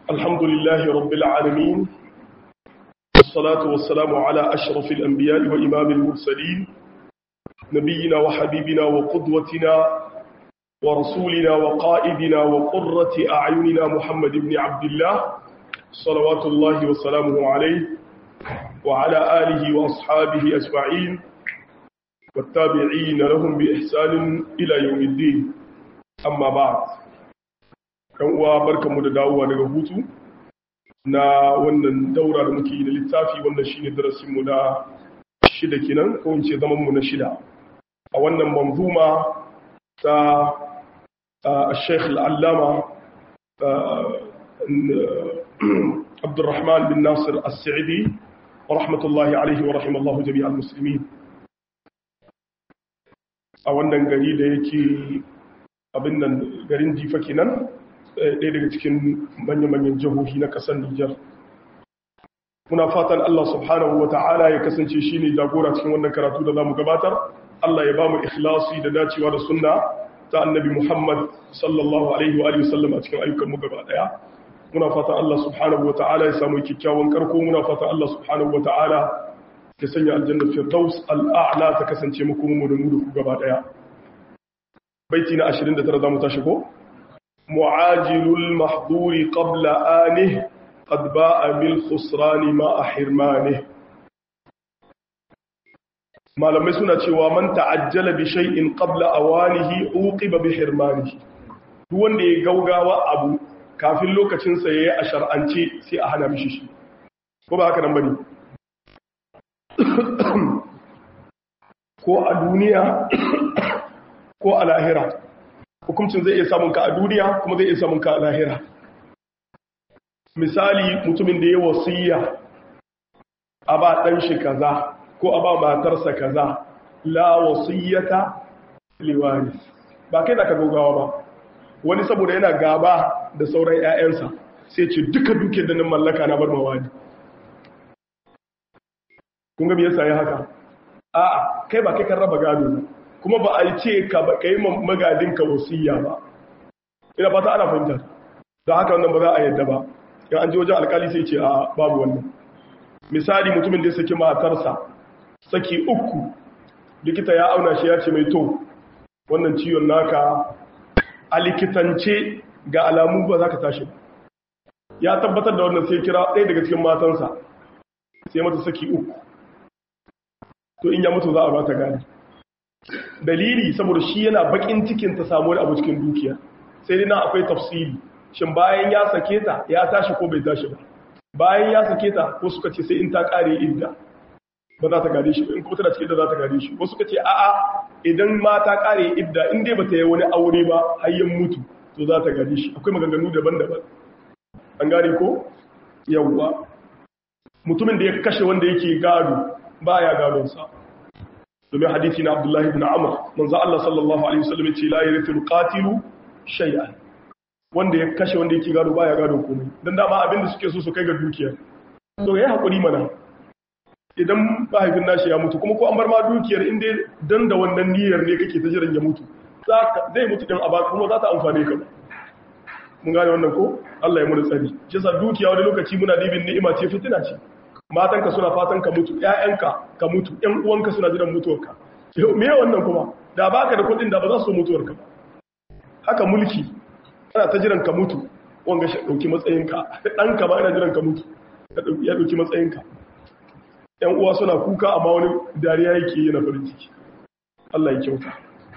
الحمد لله رب العالمين والصلاة والسلام على أشرف الأنبياء وإمام المرسلين نبينا وحبيبنا وقدوتنا ورسولنا وقائدنا وقرة أعيننا محمد بن عبد الله صلوات الله وسلامه عليه وعلى آله وأصحابه أجمعين والتابعين لهم بإحسان إلى يوم الدين أما بعد kan uwa barkanmu da dawowa daga hutu na wannan daura da muke yi da littafi wannan shine darasinmu na shida kenan ko in ce zamanmu na shida a wannan manzuma ta Sheikh Al-Allama Abdurrahman bin Nasir As-Sa'idi rahmatullahi alaihi wa rahimallahu jami'al muslimin a wannan gari da yake abin nan garin jifa kenan ɗaya daga cikin manya-manyan jihohi na ƙasar Nijar. Muna fatan Allah subhanahu wa ta'ala ya kasance shi ne jagora cikin wannan karatu da za mu gabatar, Allah ya ba mu ikhlasi da dacewa da sunna ta annabi Muhammad sallallahu Alaihi wa sallam a cikin ayyukanmu gaba ɗaya. Muna fatan Allah subhanahu wa ta'ala ya samu kyakkyawan karko, muna fatan Allah subhanahu wa ta'ala ya sanya aljanna firdaus al'a'la ta kasance muku mu da mu da ku gaba ɗaya. Baiti na 29 za mu tashi ko? معاجل المحظور قبل آنه قد باء بالخسران مع حرمانه malamai suna cewa man ta'ajjala bi shay'in qabla awanihi uqiba bi hirmanihi duk wanda ya gaugawa abu kafin lokacin sa yayi a shar'ance sai a hana mishi shi ko ba haka nan bane ko a duniya ko a lahira hukuncin zai iya samun ka a duniya kuma zai iya samun ka a lahira misali mutumin da ya wasiya a ba ɗan shi kaza ko a ba matarsa kaza la wasiyata liwari ba kai da ka gogawa ba wani saboda yana gaba da sauran 'ya'yansa sai ce duka duke da nan mallaka na bar mawani kun ga me yasa ya haka a'a kai ba kai kan raba gado ne kuma ba a yi ce ka yi magadinka wasiya ba ina fata ana fahimtar da haka wannan ba za a yadda ba yan an ji wajen alkali sai ce a babu wannan misali mutumin da ya saki matarsa saki uku likita ya auna shi ya ce mai to wannan ciwon naka a likitance ga alamu ba za ka tashi ya tabbatar da wannan sai kira ɗaya daga cikin matansa sai mata saki uku to in ya mutu za a ba ta gani dalili saboda shi yana bakin cikin ta samu wani abu cikin dukiya sai dai na akwai tafsiri shin bayan ya sake ta ya tashi ko bai tashi ba bayan ya sake ta ko suka ce sai in ta kare idda ba za ta gare shi in kuma tana cikin da za ta gare shi wasu suka ce a'a idan ma ta kare idda in dai bata yi wani aure ba har yin mutu to za ta gare shi akwai maganganu daban-daban an gane ko yawwa mutumin da ya kashe wanda yake gado baya gadon sa domin hadithi na abdullahi ibn amr manzo Allah sallallahu alaihi wasallam ce la yarithu qatilu shay'an wanda ya kashe wanda yake gado baya gado komai dan dama abinda suke so su kai ga dukiya to yayi hakuri mana idan mahaifin nashi ya mutu kuma ko an bar ma dukiyar in dai dan da wannan niyyar ne kake ta jiran ya mutu zai mutu din aba kuma za ta amfane ka mun gane wannan ko Allah ya muni tsari shi yasa dukiya wani lokaci muna dibin ni'ima ce fitina ce matanka suna fatan ka mutu ƴaƴanka ka mutu ƴan uwanka suna jiran mutuwarka me wannan kuma da baka da kuɗin da ba za su mutuwarka ba haka mulki ana ta jiran ka mutu wanga shi dauki matsayinka ɗanka ba yana jiran ka mutu ya dauki matsayinka ƴan uwa suna kuka amma wani dariya yake yana farin ciki Allah ya kyauta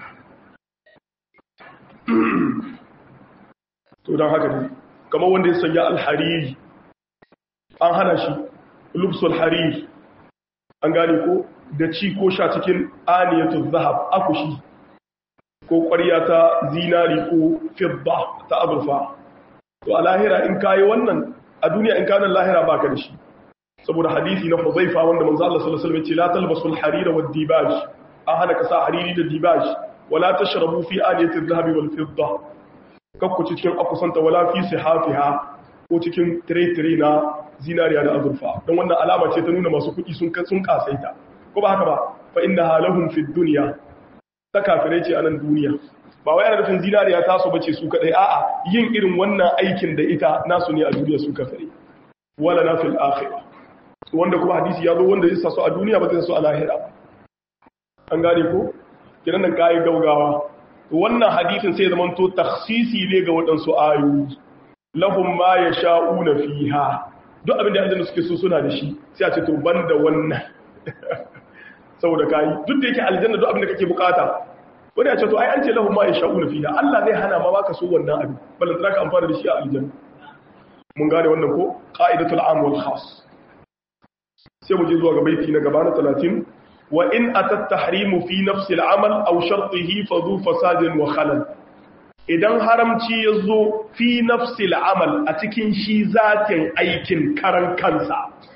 to don haka ne kamar wanda ya sanya alhariri an hana shi lubsul harir an gane ko da ci ko sha cikin aniyatul zahab akushi ko ƙwarya ta zinari ko fidda ta azurfa to a lahira in kayi wannan a duniya in kanan lahira baka da shi saboda hadisi na Huzaifa wanda manzo Allah sallallahu alaihi wasallam ya ce la talbasul harira wad dibaj an hana ka sa hariri da dibaj wala tashrabu fi aniyatil zahabi wal fidda kakku cikin akusanta wala fi sihafiha ko cikin tire-tire na zinariya da azurfa don wannan alama ce ta nuna masu kuɗi sun sun kasaita ko ba haka ba fa inda halahum fi dunya ta kafirai ce a nan duniya ba wai ana nufin zinariya ta so bace su kadai a'a yin irin wannan aikin da ita nasu ne a duniya su kafare wala na fil akhirah wanda kuma hadisi ya zo wanda zai sa su a duniya ba zai sa su a lahira an gane ko kiran nan kai gaugawa wannan hadisin sai zaman to takhsisi ne ga waɗansu ayoyi lahum ma yasha'una fiha duk abin da aljanna suke so suna da shi sai a ce to banda wannan saboda kai duk da yake aljanna duk abin da kake bukata wani a ce to ai an ce lahum ma yasha'una fiha Allah zai hana ma baka so wannan abin ballan zaka amfana da shi a aljanna mun gane wannan ko qa'idatul am wal khas sai mu je zuwa ga baiti na gaba na 30 wa in atat tahrimu fi nafsi al amal aw shartihi fa dhu fasadin wa khalal idan haramci yazo fi nafsi al amal a cikin shi zatin aikin karan kansa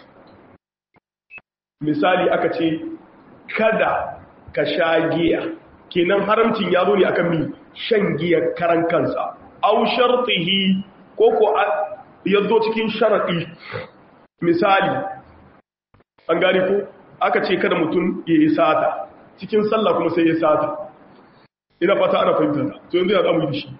misali aka ce kada ka sha giya kenan haramcin ya zo ne akan mi shan giya karan kansa aw shartihi ko ko ya zo cikin sharaɗi misali an gani ko aka ce kada mutum ya yi sata cikin sallah kuma sai ya sata ina fata ana fahimta to yanzu ya zamu yi shi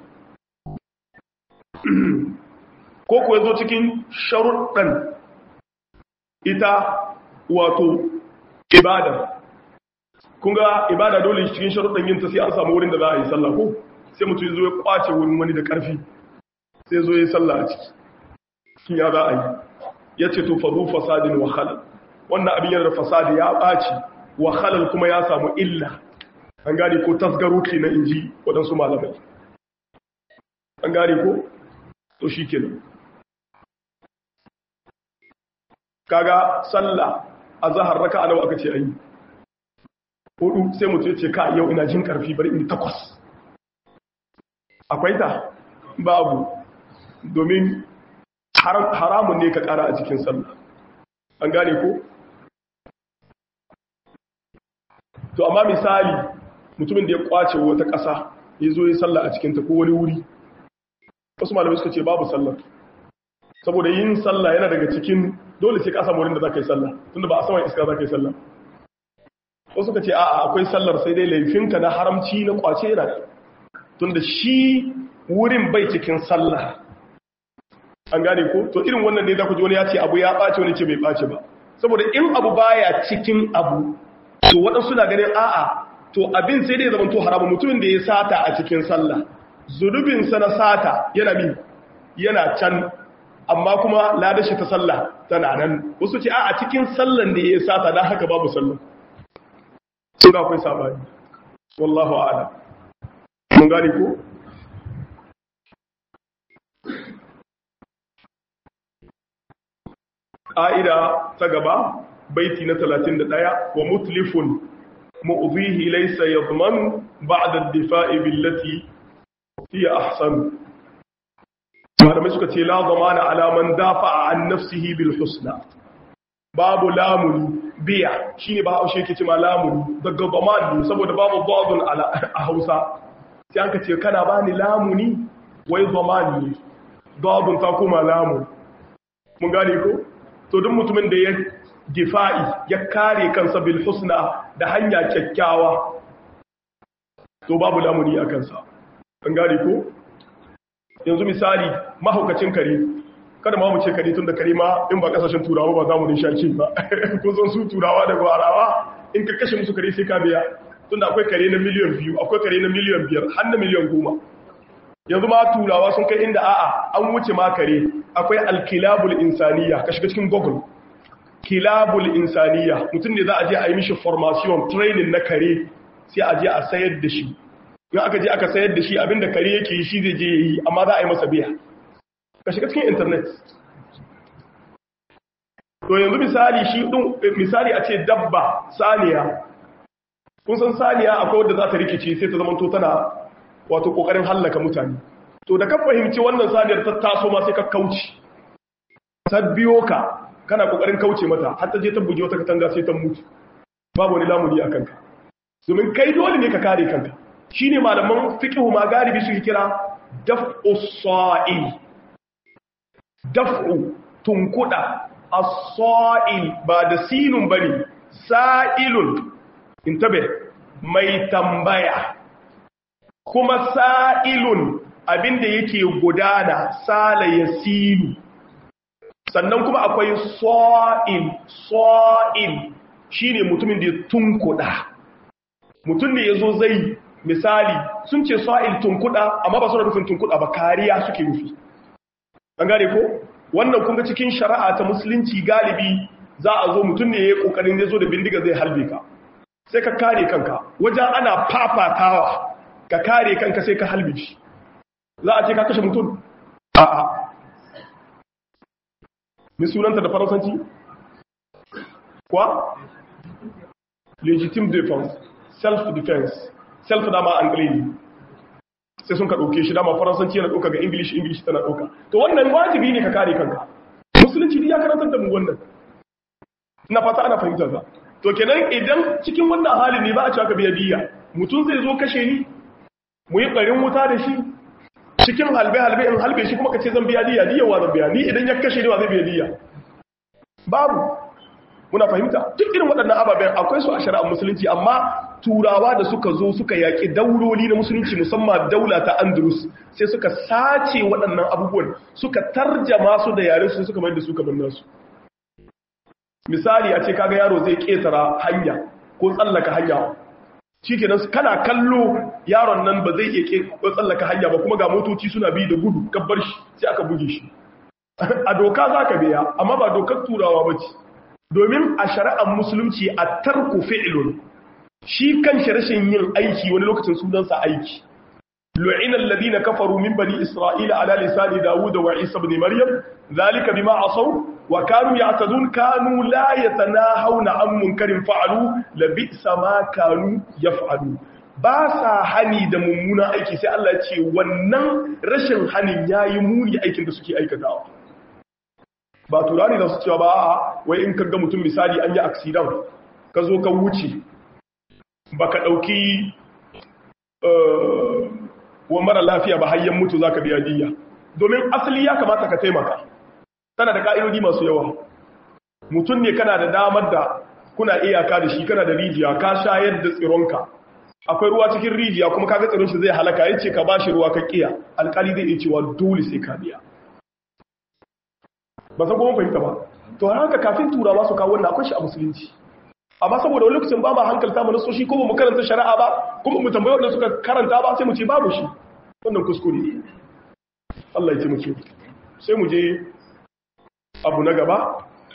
ko ko ya zo cikin sharuɗan ita wato ibada kun ga ibada dole cikin sharuɗan yin ta sai an samu wurin da za a yi sallah ko sai mutum ya zo ya kwace wurin wani da ƙarfi sai zo ya yi sallah a ciki kin ya za a yi ya ce to faru fasadin wa halal wannan abin yana da fasadi ya ɓaci wa halal kuma ya samu illa an gane ko tasgaro ke na inji waɗansu malamai an gane ko to shi ke kaga sallah a zahar raka a nawa aka ce ayi hudu sai mutu ya ce ka yau ina jin karfi bari in takwas akwai ta babu domin haramun ne ka kara a cikin sallah an gane ko to amma misali mutumin da ya kwace wata ƙasa ya zo ya sallah a cikinta ko wani wuri wasu malamai suka ce babu sallah saboda yin sallah yana daga cikin dole sai ka samu wurin da za ka yi sallah tunda ba a saman iska za ka yi sallah wasu suka ce a'a akwai sallar sai dai laifinka na haramci na kwace yana tunda shi wurin bai cikin sallah an gane ko to irin wannan ne za ku ji wani ya ce abu ya ɓace wani ce bai ɓace ba saboda in abu baya cikin abu to waɗansu na ganin a'a to abin sai dai zama to haramun mutumin da ya sata a cikin sallah zunubinsa na sata yana bi yana can amma kuma ladashi ta sallah tana nan wasu ce a cikin sallan da ya sata don haka babu sallan suna akwai sabani wallahu a'lam mun gane ko ƙa'ida ta gaba baiti na 31 wa mutlifun mu'zihi laysa yadman ba'da ad-difa'i billati hiya ahsan malamai suka ce la zamana ala man dafa'a an nafsihi bil husna babu lamuni biya shine ba haushe yake cewa lamuni daga zaman saboda babu dadun ala a Hausa sai an ka ce kana bani lamuni wai zamani dadun ta kuma lamu mun gane ko to duk mutumin da ya difa'i ya kare kansa bil husna da hanya kyakkyawa to babu lamuni a kansa an gane ko yanzu misali mahaukacin kare kada ma mu ce kare tun da kare ma in ba kasashen turawa ba za mu nishaki ba kun san su turawa da gwarawa in ka kashe musu kare sai ka biya tun da akwai kare na miliyan biyu akwai kare na miliyan biyar har na miliyan goma yanzu ma turawa sun kai inda a'a an wuce ma kare akwai alkilabul insaniya ka shiga cikin google kilabul insaniya mutum ne za a je a yi mishi formation training na kare sai a je a sayar da shi in aka je aka sayar da shi abinda kare yake yi shi zai je yi amma za a yi masa biya ka shiga cikin internet to yanzu misali shi din misali a ce dabba saniya kun san saniya akwai wadda za ta rikice sai ta zama to tana wato kokarin hallaka mutane to da ka fahimci wannan saniyar ta taso ma sai ka kauce ta biyo ka kana kokarin kauce mata har ta je ta buge wata katanga sai ta mutu babu wani lamuni a kanka domin kai dole ne ka kare kanka shine malaman fiqhu ma galibi suke kira daf'u sa'il daf'u tunkuda as-sa'il ba da sinun bane sa'ilun intabe mai tambaya kuma sa'ilun abinda yake gudana sala yasilu sannan kuma akwai sa'il sa'il shine mutumin da ya tunkuda mutum ne yazo zai misali sun ce sa'il tunkuda amma ba su da nufin tunkuda ba kariya suke nufi an gane ko wannan kun ga cikin shari'a ta musulunci galibi za a zo mutum ne ya yi kokarin zai zo da bindiga zai halbe ka sai ka kare kanka wajen ana fafatawa ka kare kanka sai ka halbe shi za a ce ka kashe mutum a'a ni sunanta da faransanci kwa legitimate defense self defense self dama anglili sai sun ka ɗauke shi dama faransanci yana ɗauka ga english english tana ɗauka to wannan wajibi ne ka kare kanka musulunci ya karantar da mu wannan na fata ana fahimtar sa to kenan idan cikin wannan hali ne ba a cewa ka biya diya mutum zai zo kashe ni mu yi ɓarin wuta da shi cikin halbe-halbe in halbe shi kuma ka ce zan biya diya diya wa zan biya ni idan ya kashe ni wa zai biya diya babu muna fahimta duk irin waɗannan ababen akwai su a shari'ar musulunci amma turawa da suka zo suka yaƙi dauloli na musulunci musamman daula ta andalus sai suka sace waɗannan abubuwan suka tarjama su da yare su suka mai da su kamar nasu misali a ce kaga yaro zai ƙetara hanya ko tsallaka hanya shi kenan kana kallo yaron nan ba zai iya tsallaka hanya ba kuma ga motoci suna bi da gudu kabbar shi sai aka buge shi a doka za ka biya amma ba dokar turawa ba ce domin a shari'ar musulunci a tarku fi'ilun shi kan rashin yin aiki wani lokacin sunansa aiki lu'ina alladhina kafaru min bani isra'ila ala lisani dawud wa isa ibn maryam zalika bima asaw wa kanu ya'tadun kanu la yatanahawna an munkarin fa'alu labisa ma kanu yaf'alu ba sa hani da mummuna aiki sai Allah ya ce wannan rashin hanin yayi muni aikin da suke aikatawa ba turani da su cewa ba a wai in kaga mutum misali an yi accident ka zo ka wuce ba ka ɗauki wa mara lafiya ba hayyan mutu za ka biya diya domin asali ya kamata ka taimaka tana da ka'idodi masu yawa mutum ne kana da damar da kuna iyaka da shi kana da rijiya ka shayar da tsironka akwai ruwa cikin rijiya kuma kaga tsiron shi zai halaka ya ce ka ba shi ruwa ka kiya alkali zai iya cewa dole sai ka biya ba san kuma fahimta ba to haka kafin turawa su kawo wannan akwai shi a musulunci amma saboda wani lokacin ba ma hankalta mu nasoshi ko mu karanta shari'a ba kuma mu tambaye wanda suka karanta ba sai mu ce babu shi wannan kuskure ne Allah ya ce muke sai mu je abu na gaba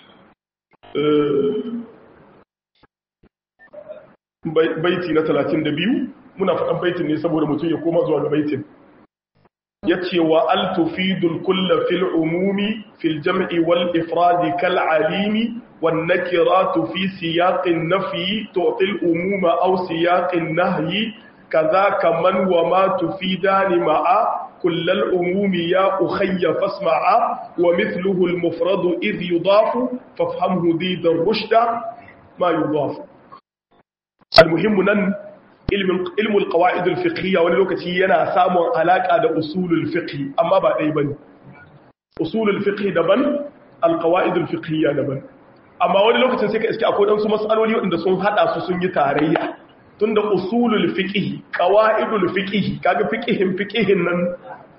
baiti na 32 muna faɗan baitin ne saboda mutum ya koma zuwa ga baitin yace wa al tufidul kull fil umumi fil jam'i wal ifrad kal alimi wan nakiratu fi siyaqin nafyi tu'ti al umuma aw siyaqin nahyi kadhaka man wa ma tufidani ma'a kull al umumi ya ukhayya fasma'a wa mithluhu al mufrad idh yudafu fafhamhu did ar rushda ma yudafu al muhim nan ilmul qawaidul fiqhiyya wani lokaci yana samun alaka da usulul fiqh amma ba dai bane usulul fiqh daban alqawaidul fiqhiyya daban amma wani lokacin sai ka iske akwai dan su masaloli wanda sun hada su sun yi tarayya tunda usulul fiqh qawaidul fiqh kaga fiqhin fiqhin nan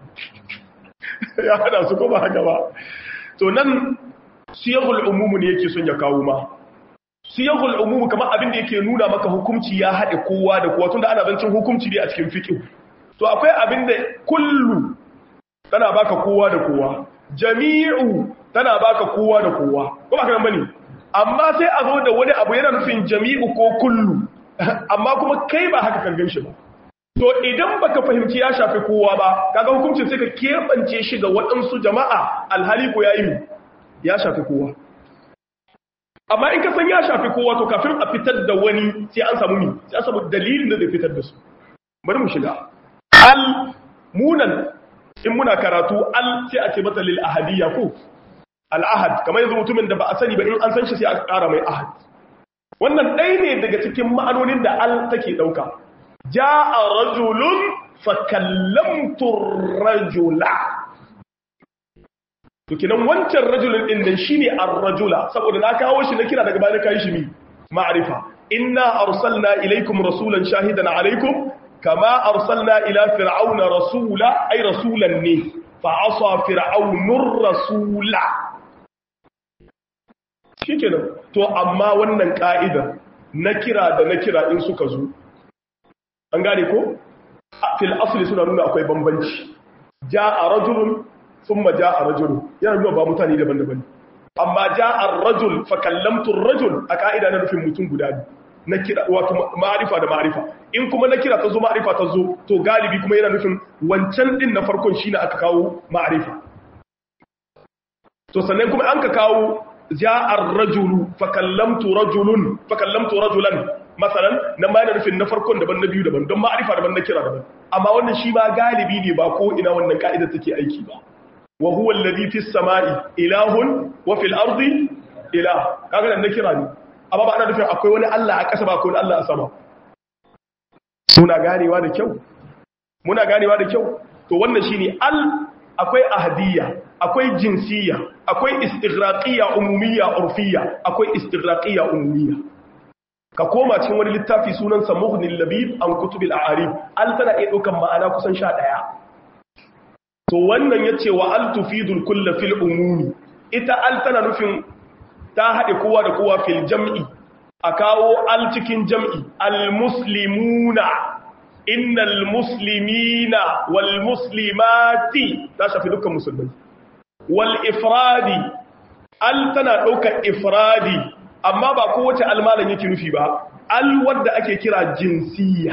ya hada su ko ba haka ba to nan siyagul umum ne yake son ya kawo ma siyahul umumu kamar abin da yake nuna maka hukunci ya haɗe kowa da kowa tunda ana zancin hukunci ne a cikin fiqh to akwai abin da kullu tana baka kowa da kowa jami'u tana baka kowa da kowa ko ba kan bane amma sai a zo da wani abu yana nufin jami'u ko kullu amma kuma kai ba haka kan ganshi ba to idan baka fahimci ya shafi kowa ba kaga hukuncin sai ka kebance shi ga waɗansu jama'a alhali ko yayi ya shafi kowa amma in ka san ya shafi kowa to kafin a fitar da wani sai an samu mi sai an samu dalilin da zai fitar da su bari mu shiga al munan in muna karatu al sai a ce mata lil ahadiyya ko al ahad kamar yanzu mutumin da ba a sani ba in an san shi sai a ƙara mai ahad wannan ɗaya ne daga cikin ma'anonin da al take ɗauka ja'a rajulun fa kallamtu rajula to kinan wancan rajulun din nan shine ar-rajula saboda na kawo shi na kira daga bayan kai shi mi ma'rifa inna arsalna ilaykum rasulan shahidan alaykum kama arsalna ila fir'auna rasula ay rasulan ne fa asa fir'aunur rasula shikenan to amma wannan ka'ida na kira da na kira in suka zo an gane ko fil asli suna nuna akwai bambanci ja'a rajulun thumma ja'a rajulun yana nuna ba mutane daban-daban amma ja'a ar-rajul fa kallamtu ar-rajul a ka'ida na nufin mutum guda ne na kira wato ma'arifa da ma'arifa in kuma na kira ta zo ma'arifa ta zo to galibi kuma yana nufin wancan din na farkon shine aka kawo ma'arifa to sannan kuma an ka kawo ja'ar rajulu fa kallamtu rajulun fa kallamtu rajulan masalan nan ma yana nufin na farkon daban na biyu daban don ma'arifa daban na kira daban amma wannan shi ba galibi ne ba ko ina wannan ka'ida take aiki ba wa huwa alladhi fis sama'i ilahun wa fil ardi ilah kaga nan na kira ne amma ba ana nufin akwai wani Allah a ƙasa ba akwai wani Allah a sama muna ganewa da kyau muna ganewa da kyau to wannan shine al akwai ahadiyya akwai jinsiyya akwai istighraqiyya umumiyya urfiyya akwai istighraqiyya umumiyya ka koma cikin wani littafi sunan sa mughnil labib an kutubil a'arib al tana iya daukan ma'ana kusan 11 to wannan yace wa al tufidul kull fil umumi ita al tana nufin ta haɗe kowa da kowa fil jam'i a kawo al cikin jam'i al-muslimuna innal muslimina wal muslimati ta shafi dukkan musulmai wal ifradi al tana ɗaukar ifradi amma ba kowace almalan yake nufi ba al wadda ake kira jinsiya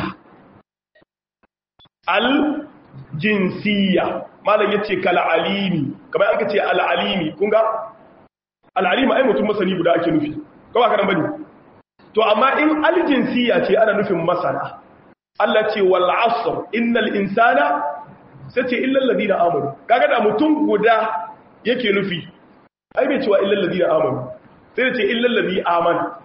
al jinsiya malam yace kal alimi kamar aka ce al alimi kun ga al'alima ai mutum masani guda ake nufi ko ba karan bane to amma in aljinsiya ce ana nufin masana Allah ce wal asr innal insana sace illa alladhina amanu kaga da mutum guda yake nufi ai bai cewa illa alladhina amanu sai ce illa alladhi amana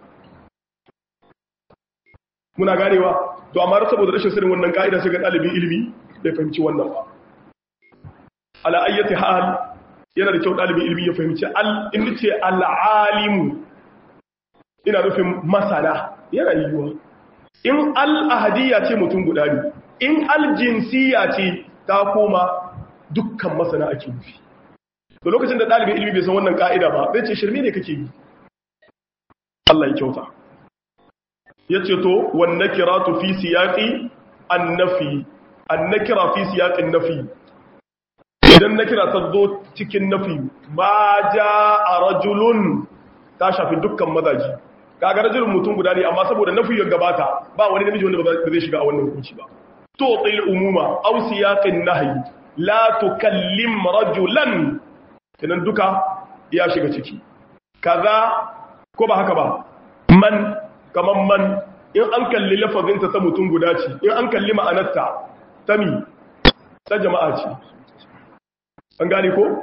muna ganewa to amma saboda rashin sanin wannan kaida sai ga dalibin ilimi bai fahimci wannan ba ala ayyati hal yana da kyau ɗalibin ilimi ya fahimci in ce al'alimu ina nufin masana yana yiwuwa in al'ahadiyya ce mutum guda ne in aljinsiya ce ta koma dukkan masana ake nufi da lokacin da ɗalibin ilimi bai san wannan ƙa'ida ba zai ce shirme ne kake yi Allah ya kyauta ya ce to wanne kira tu fi siyaƙi an nafi an na kira fi siyaƙin nafi idan na kira ta zo cikin nafi ma ja a rajulun ta shafi dukkan mazaji kaga rajulun mutum guda ne amma saboda nafi ya gabata ba wani namiji wanda ba zai shiga a wannan hukunci ba to tsayin umuma aw siyaqin nahyi la tukallim rajulan kenan duka ya shiga ciki kaza ko ba haka ba man kaman man in an kalli lafazinta ta mutum guda ce in an kalli ma'anarta ta mi ta jama'a ce an gane ko?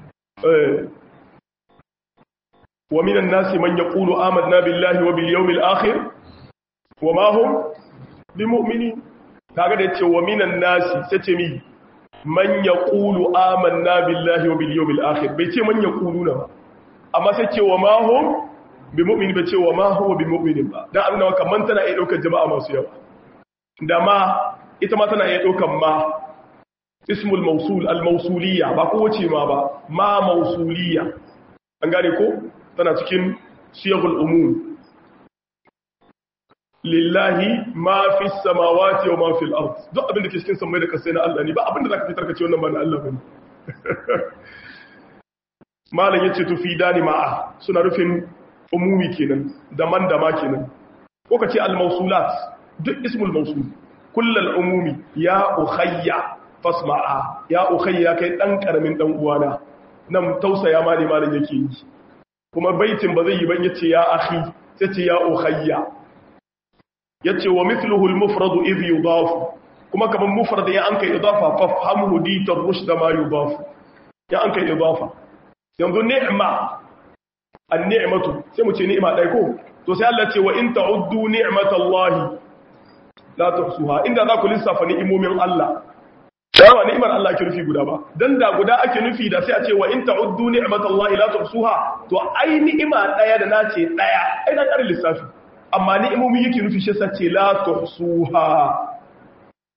wa minan nasi man ya ƙulu amadna billahi wa bil yawmil akhir wa ma hum bi mu'mini kaga da yace wa minan nasi sace mi man ya ƙulu amanna billahi wa bil yawmil akhir bai ce man ya ƙulu na ba amma sai ce wa ma hum bi mu'mini bai ce wa ma huwa bi mu'minin ba dan abin da kaman tana iya daukar jama'a masu yawa da ma ita ma tana iya daukar ma ismul mausul al-mausuliyya ba kowace ma ba ma mausuliyya an gane ko tana cikin siyagul umum lillahi ma fi samawati wa ma fi al-ard duk abin da ke cikin samai da kasai na Allah ne ba abin da zaka fitar ka ce wannan ba na Allah bane malam yace to fi dani ma'a suna rufin umumi kenan da man da ma kenan ko ka ce al-mausulat duk ismul mausul kullal umumi ya ukhayya fasma'a ya ukhayya kai dan karamin dan uwana nan tausaya ma ne malam yake yi kuma baitin ba zai yi ban yace ya akhi sai ce ya ukhayya yace wa mithluhu al-mufrad idh yudaf kuma kaman mufrad ya an kai idafa fafhamhu di tarushd ma yudaf ya an kai idafa yanzu ni'ma an-ni'matu sai mu ce ni'ma dai ko to sai Allah ce wa in ta'uddu ni'matallahi la tuhsuha inda za ku lissafa ni'imomin Allah yawa ni'imar Allah ake nufi guda ba dan da guda ake nufi da sai a ce wa in ta'uddu ni'matallahi la tuhsuha to ai ni'ima daya da nace daya ai na karin lissafi amma ni'imomi yake nufi shi sace la tuhsuha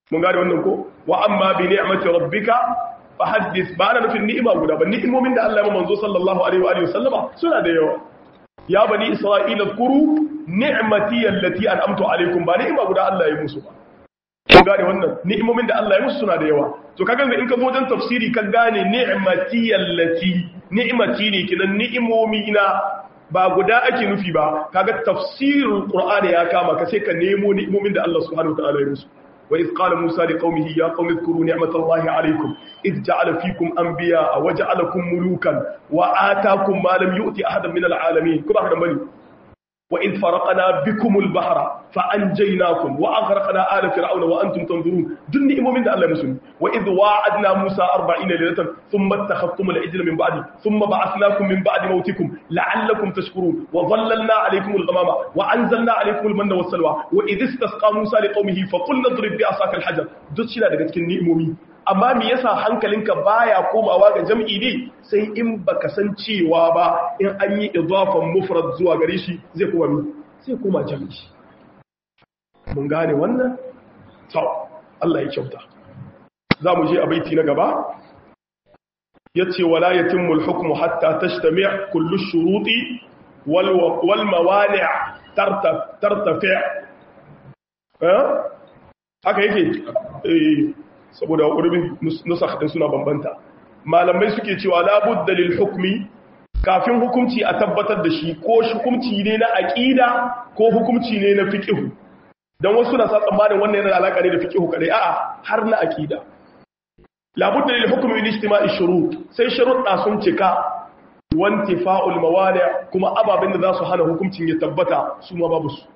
mun gane wannan ko wa amma bi ni'mati rabbika fa haddith ba na nufin ni'ima guda ba ni'imomin da Allah ya manzo sallallahu alaihi wa alihi wasallama suna da yawa ya bani isra'ila kuru ni'mati allati an'amtu alaikum ba ni'ima guda Allah ya musu ba kun gane wannan ni'imomin da Allah ya musu suna da yawa to kaga in ka zo wajen tafsiri ka gane ni'mati allati ni'mati ne kinan ni'imomi na ba guda ake nufi ba kaga tafsirul qur'ani ya kama ka sai ka nemo ni'imomin da Allah subhanahu wataala ya musu wa iz qala musa liqaumihi ya qaumi dhkuru ni'matallahi alaykum id ja'ala fikum anbiya'a wa ja'alakum mulukan wa ataakum ma lam yu'ti ahadan min al'alamin kuma haka bane وإذ فرقنا بكم البحر فأنجيناكم وأغرقنا آل فرعون وأنتم تنظرون دن إمومين الله مسلم وإذ واعدنا موسى أربعين ليلة ثم اتخذتم العجل من بعد ثم بعثناكم من بعد موتكم لعلكم تشكرون وظللنا عليكم الغمام وأنزلنا عليكم المن والسلوى وإذ استسقى موسى لقومه فقلنا اضرب بعصاك الحجر دتشنا daga cikin ni'imomi amma me yasa hankalinka baya komawa ga jam'i ne sai in baka san cewa ba in an yi idafan mufrad zuwa gare shi zai koma mi sai koma jam'i mun gane wannan to Allah ya kyauta za mu je a baiti na gaba yace wala yatimmu al-hukmu hatta tashtami' kullu ash-shuruti wal wal mawani' tartafi' eh haka yake eh saboda urbin nusakh din suna bambanta malamai suke cewa la budda lil hukmi kafin hukunci a tabbatar da shi ko hukunci ne na aqida ko hukunci ne na fiqh dan wasu na sa tsammanin wannan yana da alaka ne da fiqh kadai a'a har na aqida la budda lil hukmi min ijtima'i shurut sai sharuɗa sun cika wantifa'ul mawani kuma ababen da za su hana hukuncin ya tabbata su ma babu su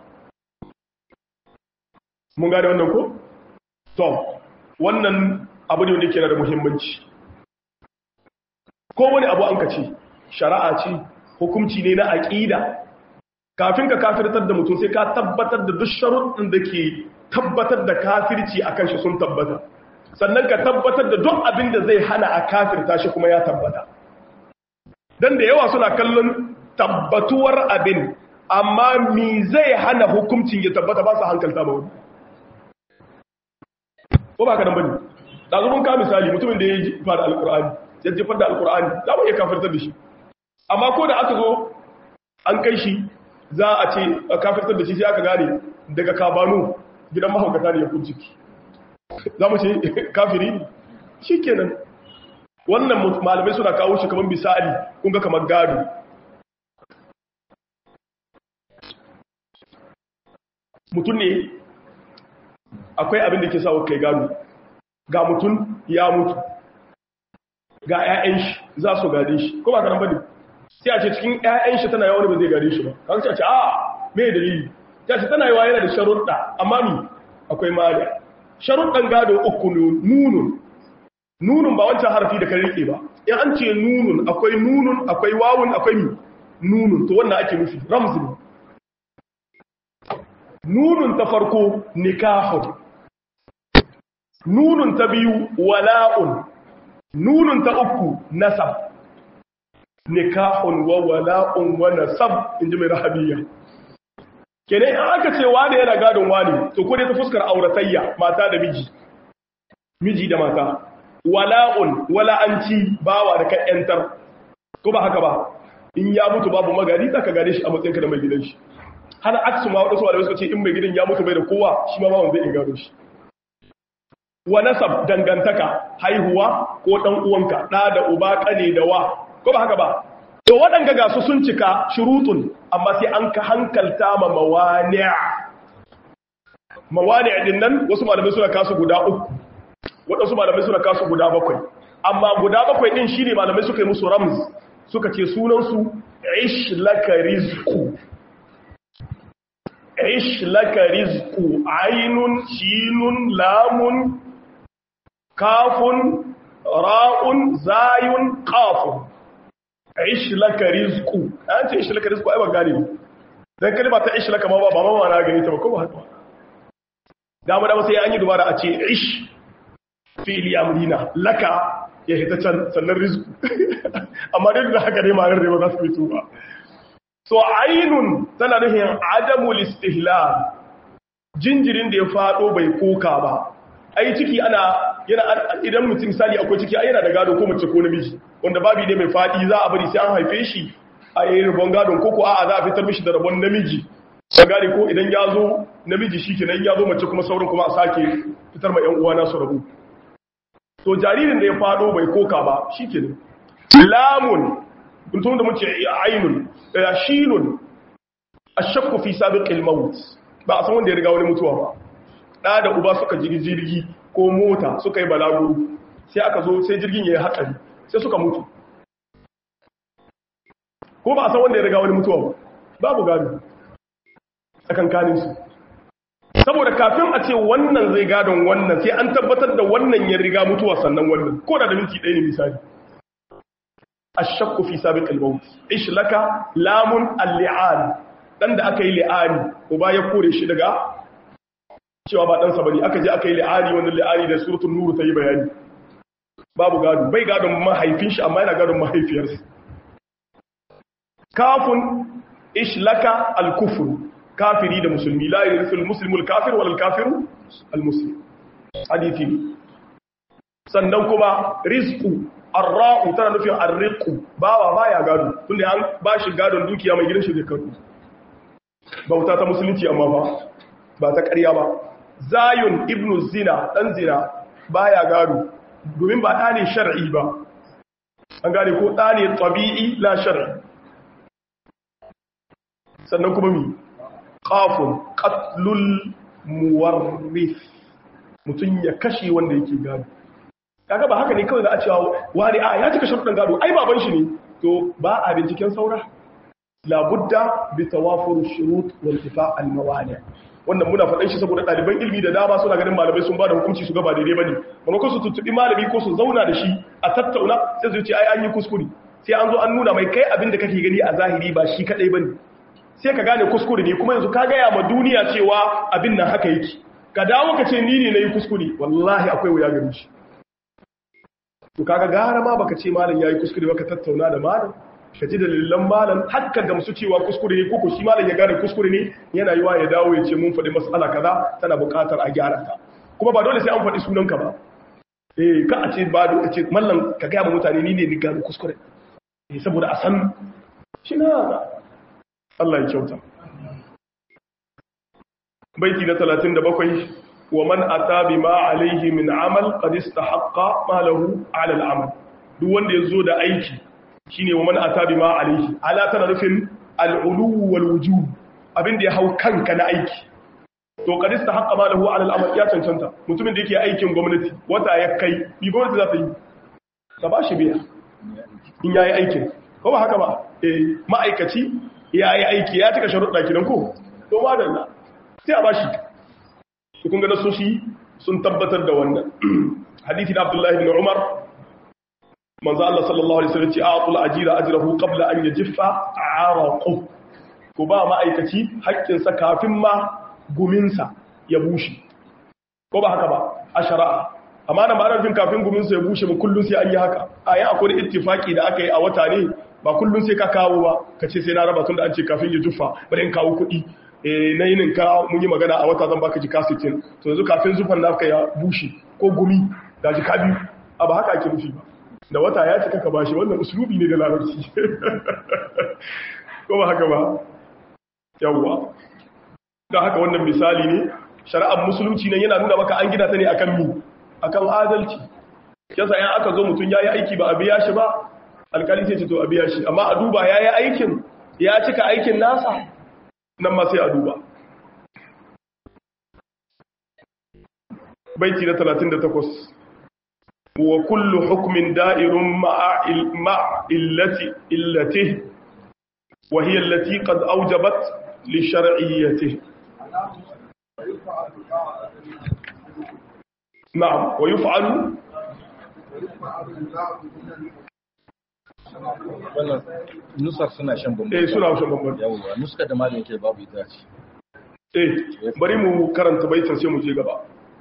mun gane wannan ko to wannan abu ne wanda ke da muhimmanci ko wani abu an ka ce shari'a ce hukunci ne na aƙida kafin ka kafirtar da mutum sai ka tabbatar da duk sharuɗin da ke tabbatar da kafirci a kan shi sun tabbata sannan ka tabbatar da duk abin da zai hana a kafirta shi kuma ya tabbata don da yawa suna kallon tabbatuwar abin amma mi zai hana hukuncin ya tabbata ba su hankalta ba wani ko ba ka nan bane da zubin ka misali mutumin da ya yi jifar da alkur'ani ya jifar da alkur'ani za mu iya kafirtar da shi amma ko da aka zo an kai shi za a ce kafirtar da shi sai aka gane daga kabanu gidan mahaukata ne ya kunci za mu ce kafiri ne shi kenan wannan malamai suna kawo shi kamar misali kun ga kamar gado mutum ne akwai abin da ke sa kai gado ga mutum ya mutu ga 'ya'yan shi za su gade shi ko ba ka nan bane sai a ce cikin 'ya'yan shi tana yawa ba zai gade shi ba kan ce a ce a me dalili ta ce tana yawa yana da sharuɗa amma mi akwai mali sharuɗan gado uku nunun nunun ba wancan harfi da kan rike ba in an ce nunun akwai nunun akwai wawun akwai mi nunun to wannan ake nufi ramzin nunun ta farko nikahun nunun ta biyu wala'un nunun ta uku nasab nikahun wa wala'un wa nasab inji mai rahabiyya kene in aka ce wani yana gadon wani to ko dai ta fuskar auratayya mata da miji miji da mata wala'un wala'anci bawa da kan yantar ko ba haka ba in ya mutu babu magari zaka gane shi a matsayinka da mai gidan shi hana aksu ma wadansu malamai suka ce in mai gidan ya mutu bai da kowa shi ma bawan zai iya gado shi wa nasab dangantaka haihuwa ko dan uwanka da da uba kane da wa ko ba haka ba to waɗanga ga su sun cika shurutun amma sai an ka hankalta ma mawani' mawani' din nan wasu malamai suna kasu guda uku waɗansu malamai suna kasu guda bakwai amma guda bakwai din shine malamai suka yi musu ramz suka ce sunan su ish laka rizqu ish laka rizqu ainun shinun lamun kafun ra'un zayun qafun ish laka rizqu an ce ish laka rizqu ai ba gane dan kalma ta ish laka ma ba ba ma na gani ta ba ko ba haka da mu da sai an yi dubara a ce ish fi'li amrina laka ya hita can sannan rizqu amma duk da haka dai ma ran ba za su fito ba so ainun tana nufin adamul istihlal jinjirin da ya fado bai koka ba ai ciki ana yana idan mutum misali akwai ciki ai yana da gado ko mace ko namiji wanda babi ne mai fadi za a bari sai an haife shi a yi rabon gadon ko ko a'a za a fitar mishi da rabon namiji ka gane ko idan ya zo namiji shi kenan ya zo mace kuma sauran kuma a sake fitar ma yan uwa nasu rabu to jaririn da ya fado bai koka ba shi kenan lamun mutum da muke ainun shinun ashakku fi sabiqil maut ba a san wanda ya riga wani mutuwa ba da da uba suka jirgi jirgi ko mota suka yi balaguro sai aka zo sai jirgin yayi hatsari sai suka mutu ko ba a san wanda ya riga wani mutuwa ba babu gado tsakankanin su saboda kafin a ce wannan zai gadon wannan sai an tabbatar da wannan ya riga mutuwa sannan wannan ko da da minti ɗaya ne misali ashakku fi sabiqil maut ish laka lamun al-li'an dan da aka yi li'ani uba ya kore shi daga cewa ba ɗansa bane aka je aka yi li'ani wannan li'ani da suratul nur ta yi bayani babu gado bai gadon mahaifin shi amma yana gadon mahaifiyarsa kafun ish laka al-kufr kafiri da musulmi la yarisul muslimu al-kafir wal kafiru al-muslim hadithi sannan kuma rizqu arra'u tana nufin arriqu bawa baya gado tunda an bashi gadon dukiya mai gidan shi zai karbu bauta ta musulunci amma ba ba ta ƙarya ba zayun ibnu zina dan zina baya gado domin ba ɗa ne shar'i ba an gane ko ɗa ne tabi'i la shar'i sannan kuma mi qafun qatlul muwarrith mutun ya kashe wanda yake gado kaga ba haka ne kawai za a cewa wani a ya cika sharuɗin gado ai baban shi ne to ba a binciken saura labudda bi tawafur shurut wal tifa al mawani wannan muna faɗan shi saboda ɗaliban ilimi da dama suna ganin malamai sun ba da hukunci su ga ba daidai bane maimakon su tuttubi malami ko su zauna da shi a tattauna sai su ce ai an yi kuskure sai an zo an nuna mai kai abin da kake gani a zahiri ba shi kadai bane sai ka gane kuskure ne kuma yanzu ka gaya ma duniya cewa abin nan haka yake ka dawo ka ce ni ne na yi kuskure wallahi akwai wuya gari shi to kaga gara ma baka ce malam yayi kuskure baka tattauna da malam ka ji dalilan malam hakka gamsu cewa kuskure ne koko shi malam ya gane kuskure ne yana yiwa ya dawo ya ce mun faɗi mas'ala kaza tana buƙatar a gyara ta kuma ba dole sai an faɗi sunanka ba eh ka a ce ba dole ce mallam ka ga mutane ni ne ni gane kuskure eh saboda a san shi na Allah ya kyauta baiti na 37 wa man ata bima alaihi min amal qad istahaqqa ma lahu ala al-amal duk wanda yazo da aiki shine wa man ata bima alaihi ala tana nufin al-ulu wal wujub abinda ya hau kanka na aiki to qad istahaqqa ma lahu ala al-amal ya cancanta mutumin da yake aikin gwamnati wata ya kai bi gwamnati za ta yi ta ba shi biya in yayi aikin ko ba haka ba eh ma'aikaci yayi aiki ya cika sharuɗa kidan ko to madalla sai a bashi su kun ga nasoshi sun tabbatar da wannan hadithi na abdullahi bin umar manzo Allah sallallahu alaihi wasallam ce a'tul ajira ajrahu qabla an yajiffa araqu ko ba ma'aikaci haƙƙin sa kafin ma gumin sa ya bushe ko ba haka ba a shari'a amma da ba jin kafin gumin sa ya bushe ba kullun sai an yi haka a yi akwai ittifaki da aka yi a wata ne ba kullun sai ka kawo ba ka ce sai na raba tun da an ce kafin ya juffa bari in kawo kuɗi na yinin ka mun yi magana a wata zan baka jika 60 to yanzu kafin zufan naka ya bushe ko gumi da jika biyu a ba haka ake nufi ba da wata ya cika ka bashi wannan usulubi ne da larabci ko ba haka ba yawwa da haka wannan misali ne shari'ar musulunci ne yana nuna maka an gina ta ne akan mi akan adalci yasa yan aka zo mutum yayi aiki ba a biya shi ba alkali sai ce to a biya shi amma a duba yayi aikin ya cika aikin nasa nan ma sai a duba baiti na 38 wa kullu hukmin da'irun ma'a illati illatihi wa hiya allati qad awjabat li shar'iyyatihi na'am wa yuf'alu wannan nusar suna shan bambam eh suna shan bambam yawwa nuskar da malamin ke babu ita ce eh bari mu karanta baitin sai mu je gaba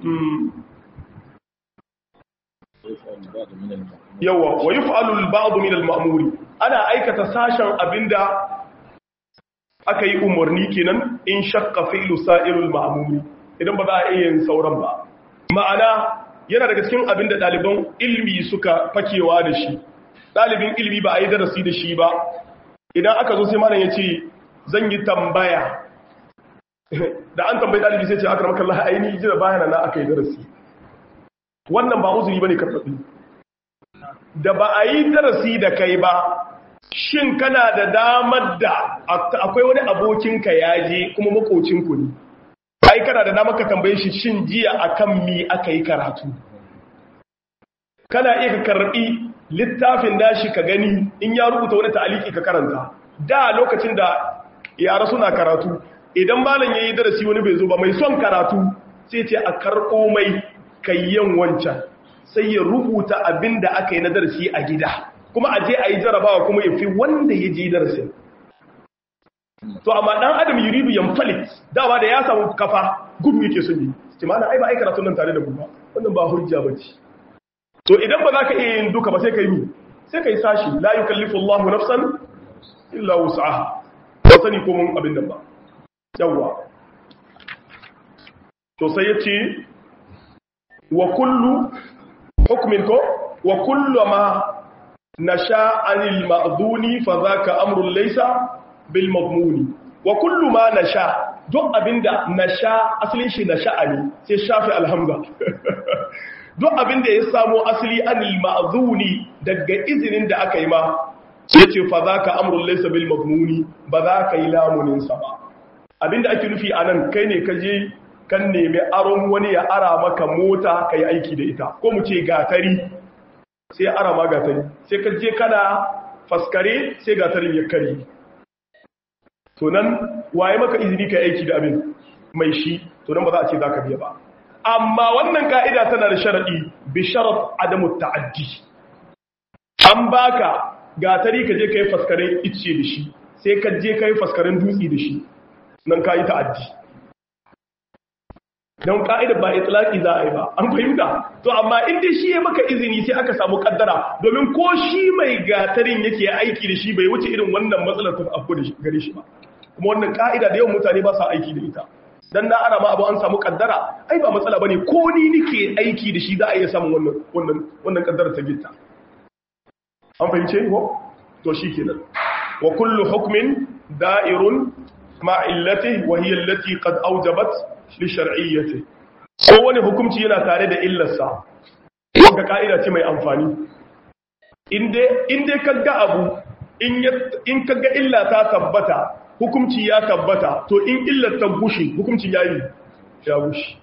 yawa wa yuf'alu al-ba'd min al-ma'muri ana aikata sashen abinda aka yi umarni kenan in shakka fi'lu sa'irul ma'muri idan ba za a iya yin sauran ba ma'ana yana daga cikin abin da ɗaliban ilmi suka fakewa da shi ɗalibin ilmi ba a yi darasi da shi ba idan aka zo sai malam ya ce zan yi tambaya da an tambayi ɗalibi sai ce aka ramar kallon aini ji da bayana na aka yi darasi wannan ba uzuri ba ne karfafi da ba a yi darasi da kai ba shin kana da damar da akwai wani abokinka ya je kuma makocinku ne ai kana da damar ka tambaye shi shin jiya akan mi aka yi karatu kana iya ka karbi littafin dashi ka gani in ya rubuta wani ta'aliki ka karanta da lokacin da yara suna karatu idan malam yayi darasi wani bai zo ba mai son karatu sai ce a karɓo mai kayyan wancan sai ya rubuta abin da aka yi na darasi a gida kuma a je a yi jarabawa kuma ya fi wanda ya je darasin to amma dan adam yuridu yanfalit dama da ya samu kafa gudu yake son yi ce mana ai ba ai karatun nan tare da mu ba wannan ba hujja bace to idan ba za ka iya yin duka ba sai ka yi sai ka yi sashi la yukallifu Allahu nafsan illa wus'aha ba sani ko mun abin nan ba yawa to sai yace wa kullu hukmin ko wa kullu ma nasha anil ma'dhuni fa zaka amrun laysa bil madmuni wa kullu ma nasha duk abinda nasha asalin shi nasha ne sai shafi alhamza duk abinda ya samo asali anil ma'dhuni daga izinin da aka yi ma yace fa zaka amrun laysa bil madmuni ba za ka yi lamunin sa ba abinda ake nufi anan kai ne ka je kan nemi aron wani ya ara maka mota ka yi aiki da ita ko mu ce gatari sai ara ma gatari sai ka je kana faskare sai gatarin ya kare to nan waye maka izini ka aiki da abin mai shi to nan ba za a ce za ka biya ba amma wannan ka'ida tana da sharaɗi bi sharat adamu ta'addi an baka gatari ka je ka yi faskaren icce da shi sai ka je ka yi faskaren dutse da shi nan ka yi ta'addi don ka'idar ba itlaki za a yi ba an fahimta to amma inda shi ya maka izini sai aka samu kaddara domin ko shi mai gatarin yake aiki da shi bai wuce irin wannan matsalar ta abu da gare shi ba kuma wannan ka'ida da yawan mutane ba sa aiki da ita dan na ara ma abu an samu kaddara ai ba matsala bane ko ni nike aiki da shi za a iya samun wannan wannan wannan kaddara ta gitta an fahimce ko to shikenan wa kullu hukmin da'irun ma illatihi wa hiya allati qad awjabat li shar'iyyati ko wani hukunci yana tare da illarsa wanda ka'ida ce mai amfani inde inde kaga abu in in kaga illa ta tabbata hukunci ya tabbata to in illar ta gushe hukuncin yayi ya gushe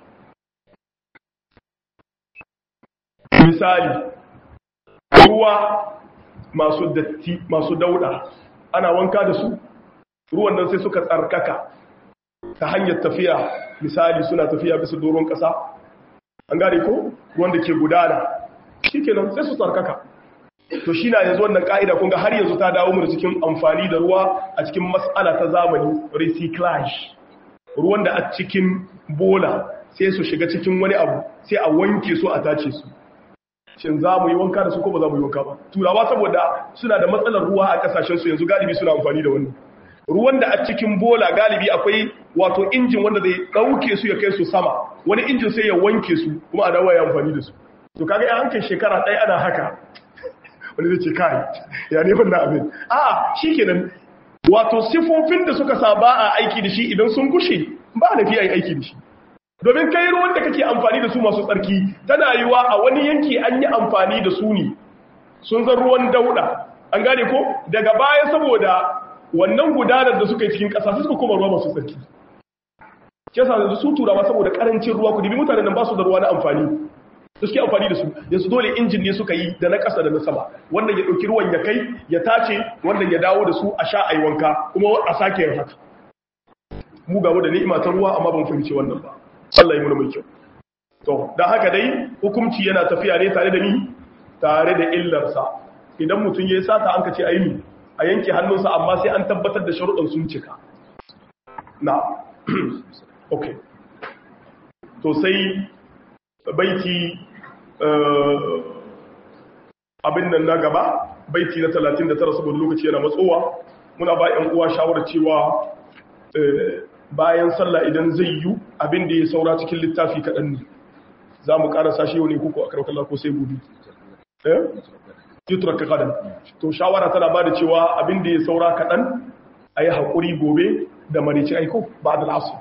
misali ruwa masu datti masu dauda ana wanka da su ruwan nan sai suka tsarkaka ta hanyar tafiya misali suna tafiya bisa doron ƙasa an gane ko wanda ke gudana shi kenan sai su tsarkaka to shi na yanzu wannan ƙa'ida kunga har yanzu ta dawo mu da cikin amfani da ruwa a cikin matsala ta zamani recyclage ruwan da a cikin bola sai su shiga cikin wani abu sai a wanke su a tace su shin za mu yi wanka da su ko ba za mu yi wanka ba turawa saboda suna da matsalar ruwa a kasashensu yanzu galibi suna amfani da wannan ruwan da a cikin bola galibi akwai wato injin wanda zai ɗauke su ya kai su sama wani injin sai ya wanke su kuma a dawo ya amfani da su to kaga ya hankali shekara ɗaya ana haka wani zai ce kai ya ne wannan abin a shi kenan wato sifofin da suka sa ba a aiki da shi idan sun gushe ba na fi aiki da shi domin kai ruwan da kake amfani da su masu tsarki tana yiwa a wani yanki an yi amfani da su ne sun zan ruwan dauda an gane ko daga baya saboda wannan gudanar da suka yi cikin ƙasa suka kuma ruwa masu tsarki ke sa da su turawa saboda ƙarancin ruwa ku dibi mutanen nan ba su da ruwa na amfani da suke amfani da su yanzu dole injin ne suka yi da na ƙasa da na sama wannan ya ɗauki ruwan ya kai ya tace wannan ya dawo da su a sha a yi wanka kuma a sake yin haka mu gamu da ni'ima ta ruwa amma ban fahimci wannan ba Allah yi muna mai kyau to dan haka dai hukunci yana tafiya ne tare da ni tare da illarsa idan mutum ya yi sata an ka ce ayi a yanke hannunsa amma sai an tabbatar da sharuɗan sun cika na ok to sai baiti abin nan na gaba baiti na 39 saboda lokaci yana matsowa muna ba 'yan uwa shawarar cewa bayan sallah idan zai yi abin da ya saura cikin littafi kaɗan ne za mu karasa shi yau ne kuku a karkar ko sai gobe eh yutura ka kadan to shawara tana ba da cewa abin da ya saura kaɗan a yi haƙuri gobe da marici aiko ba da lasu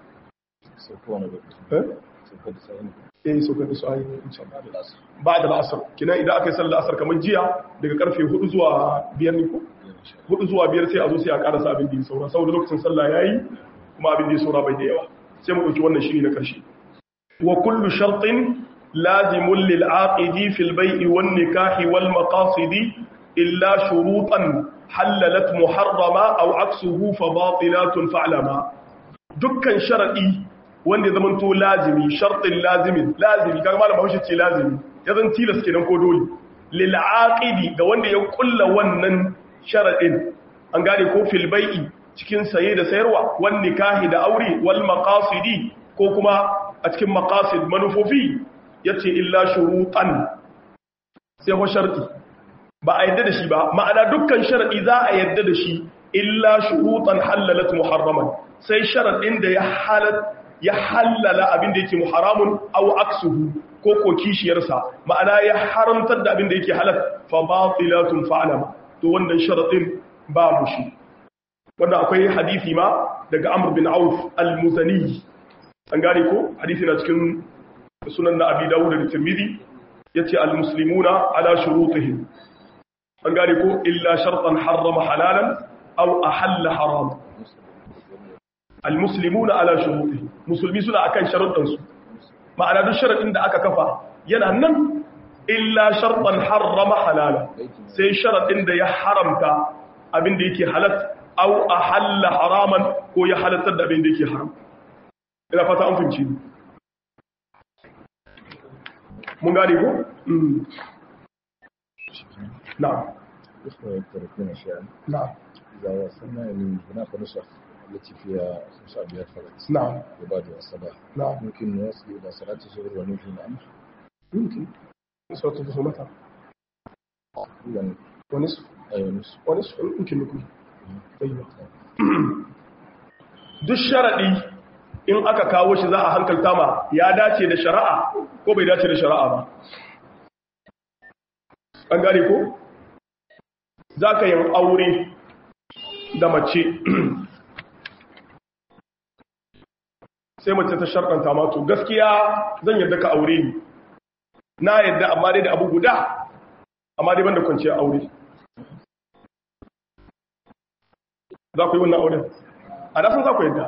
eh eh so ka su ayi ba da lasar kina idan aka yi sallar asar kamar jiya daga karfe 4 zuwa 5 ne ko 4 zuwa 5 sai a zo sai a karasa abin da ya saura saboda lokacin sallah yayi kuma abin da ya saura bai da yawa sai mu dauki wannan shiri na karshe wa kullu shartin lazimun lil aqidi fil bai'i wan nikahi wal maqasidi illa shurutan halalat muharrama aw aksuhu fa batilatun fa'lama dukkan sharadi wanda ya zama to lazimi shartin lazimin lazimi kaga malam Bahaushe ce lazimi ya zan tilas kenan ko dole lil aqidi ga wanda ya kulla wannan sharadin an gane ko fil bai'i cikin saye da sayarwa wan nikahi da aure wal maqasidi ko kuma a cikin maqasid manufofi yace illa shurutan sai ho sharti ba a yadda da shi ba ma'ana dukkan sharadi za a yadda da shi illa shurutan halalat muharraman sai sharadin da ya halat ya halala abin da yake muharamun aw aksuhu ko ko kishiyarsa ma'ana ya haramtar da abin da yake halal fa batilatun fa'alama to wannan sharadin babu shi wanda akwai hadisi ma daga Amr bin Auf al-Muzani an gane ko hadisi na cikin sunan na Abi Dawud da Tirmidhi yace al-muslimuna ala shurutihim an gane ko illa shartan harrama halalan aw ahalla haram al-muslimuna ala shurutihim musulmi suna akan sharuɗan su ma'ana duk sharadin da aka kafa yana nan illa shartan harrama halalan sai sharadin da ya haramta abin da yake halatta au a halla haraman ko ya halattar da abin da yake haram ina fata an finci mun gane ko? na يتركون شيئا na إذا وصلنا إلى هناك نسخ التي فيها خمس أبيات فقط نعم وبعد الصباح نعم ممكن نوصل إلى صلاة الظهر وننهي الأمر يمكن نسبة الخصومتها إذا ونصف أي نصف ونصف يمكن نكون طيب duk sharaɗi in aka kawo shi za a hankalta ma ya dace da shari'a ko bai dace da shari'a ba an gane ko za ka yin aure da mace sai mace ta sharɗanta mato gaskiya zan yadda ka aure ni na yadda amma dai da abu guda amma dai banda kwanciyar aure za ku yi wannan auren a nasan za ku yadda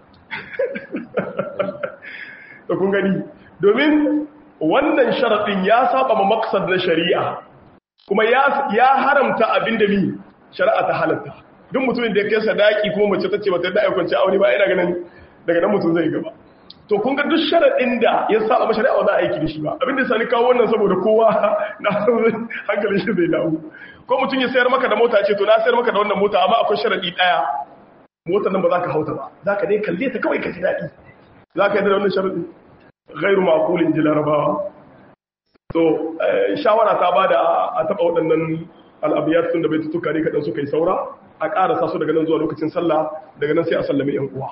da kun gani domin wannan sharaɗin ya saba ma maksad na shari'a kuma ya haramta abin da mi shari'a ta halatta duk mutumin da ya kai sadaki kuma mace ta ce mata da aikwanci aure ba ina ganin daga nan mutum zai gaba to kun ga duk sharaɗin da ya saba ma shari'a ba za a aiki da shi ba abin da sani kawo wannan saboda kowa na san hankalin shi zai dawo ko mutum ya sayar maka da mota ce to na sayar maka da wannan mota amma akwai sharaɗi ɗaya motar nan ba za ka hauta ba za ka dai kalle ta kawai ka ji daɗi za ka yi da wannan sharaɗi gairu makulin ji larabawa to shawara ta ba da a taɓa waɗannan al'abiyar sun da bai tutuka ne kaɗan suka yi saura a ƙarasa su daga nan zuwa lokacin sallah daga nan sai a sallame yan uwa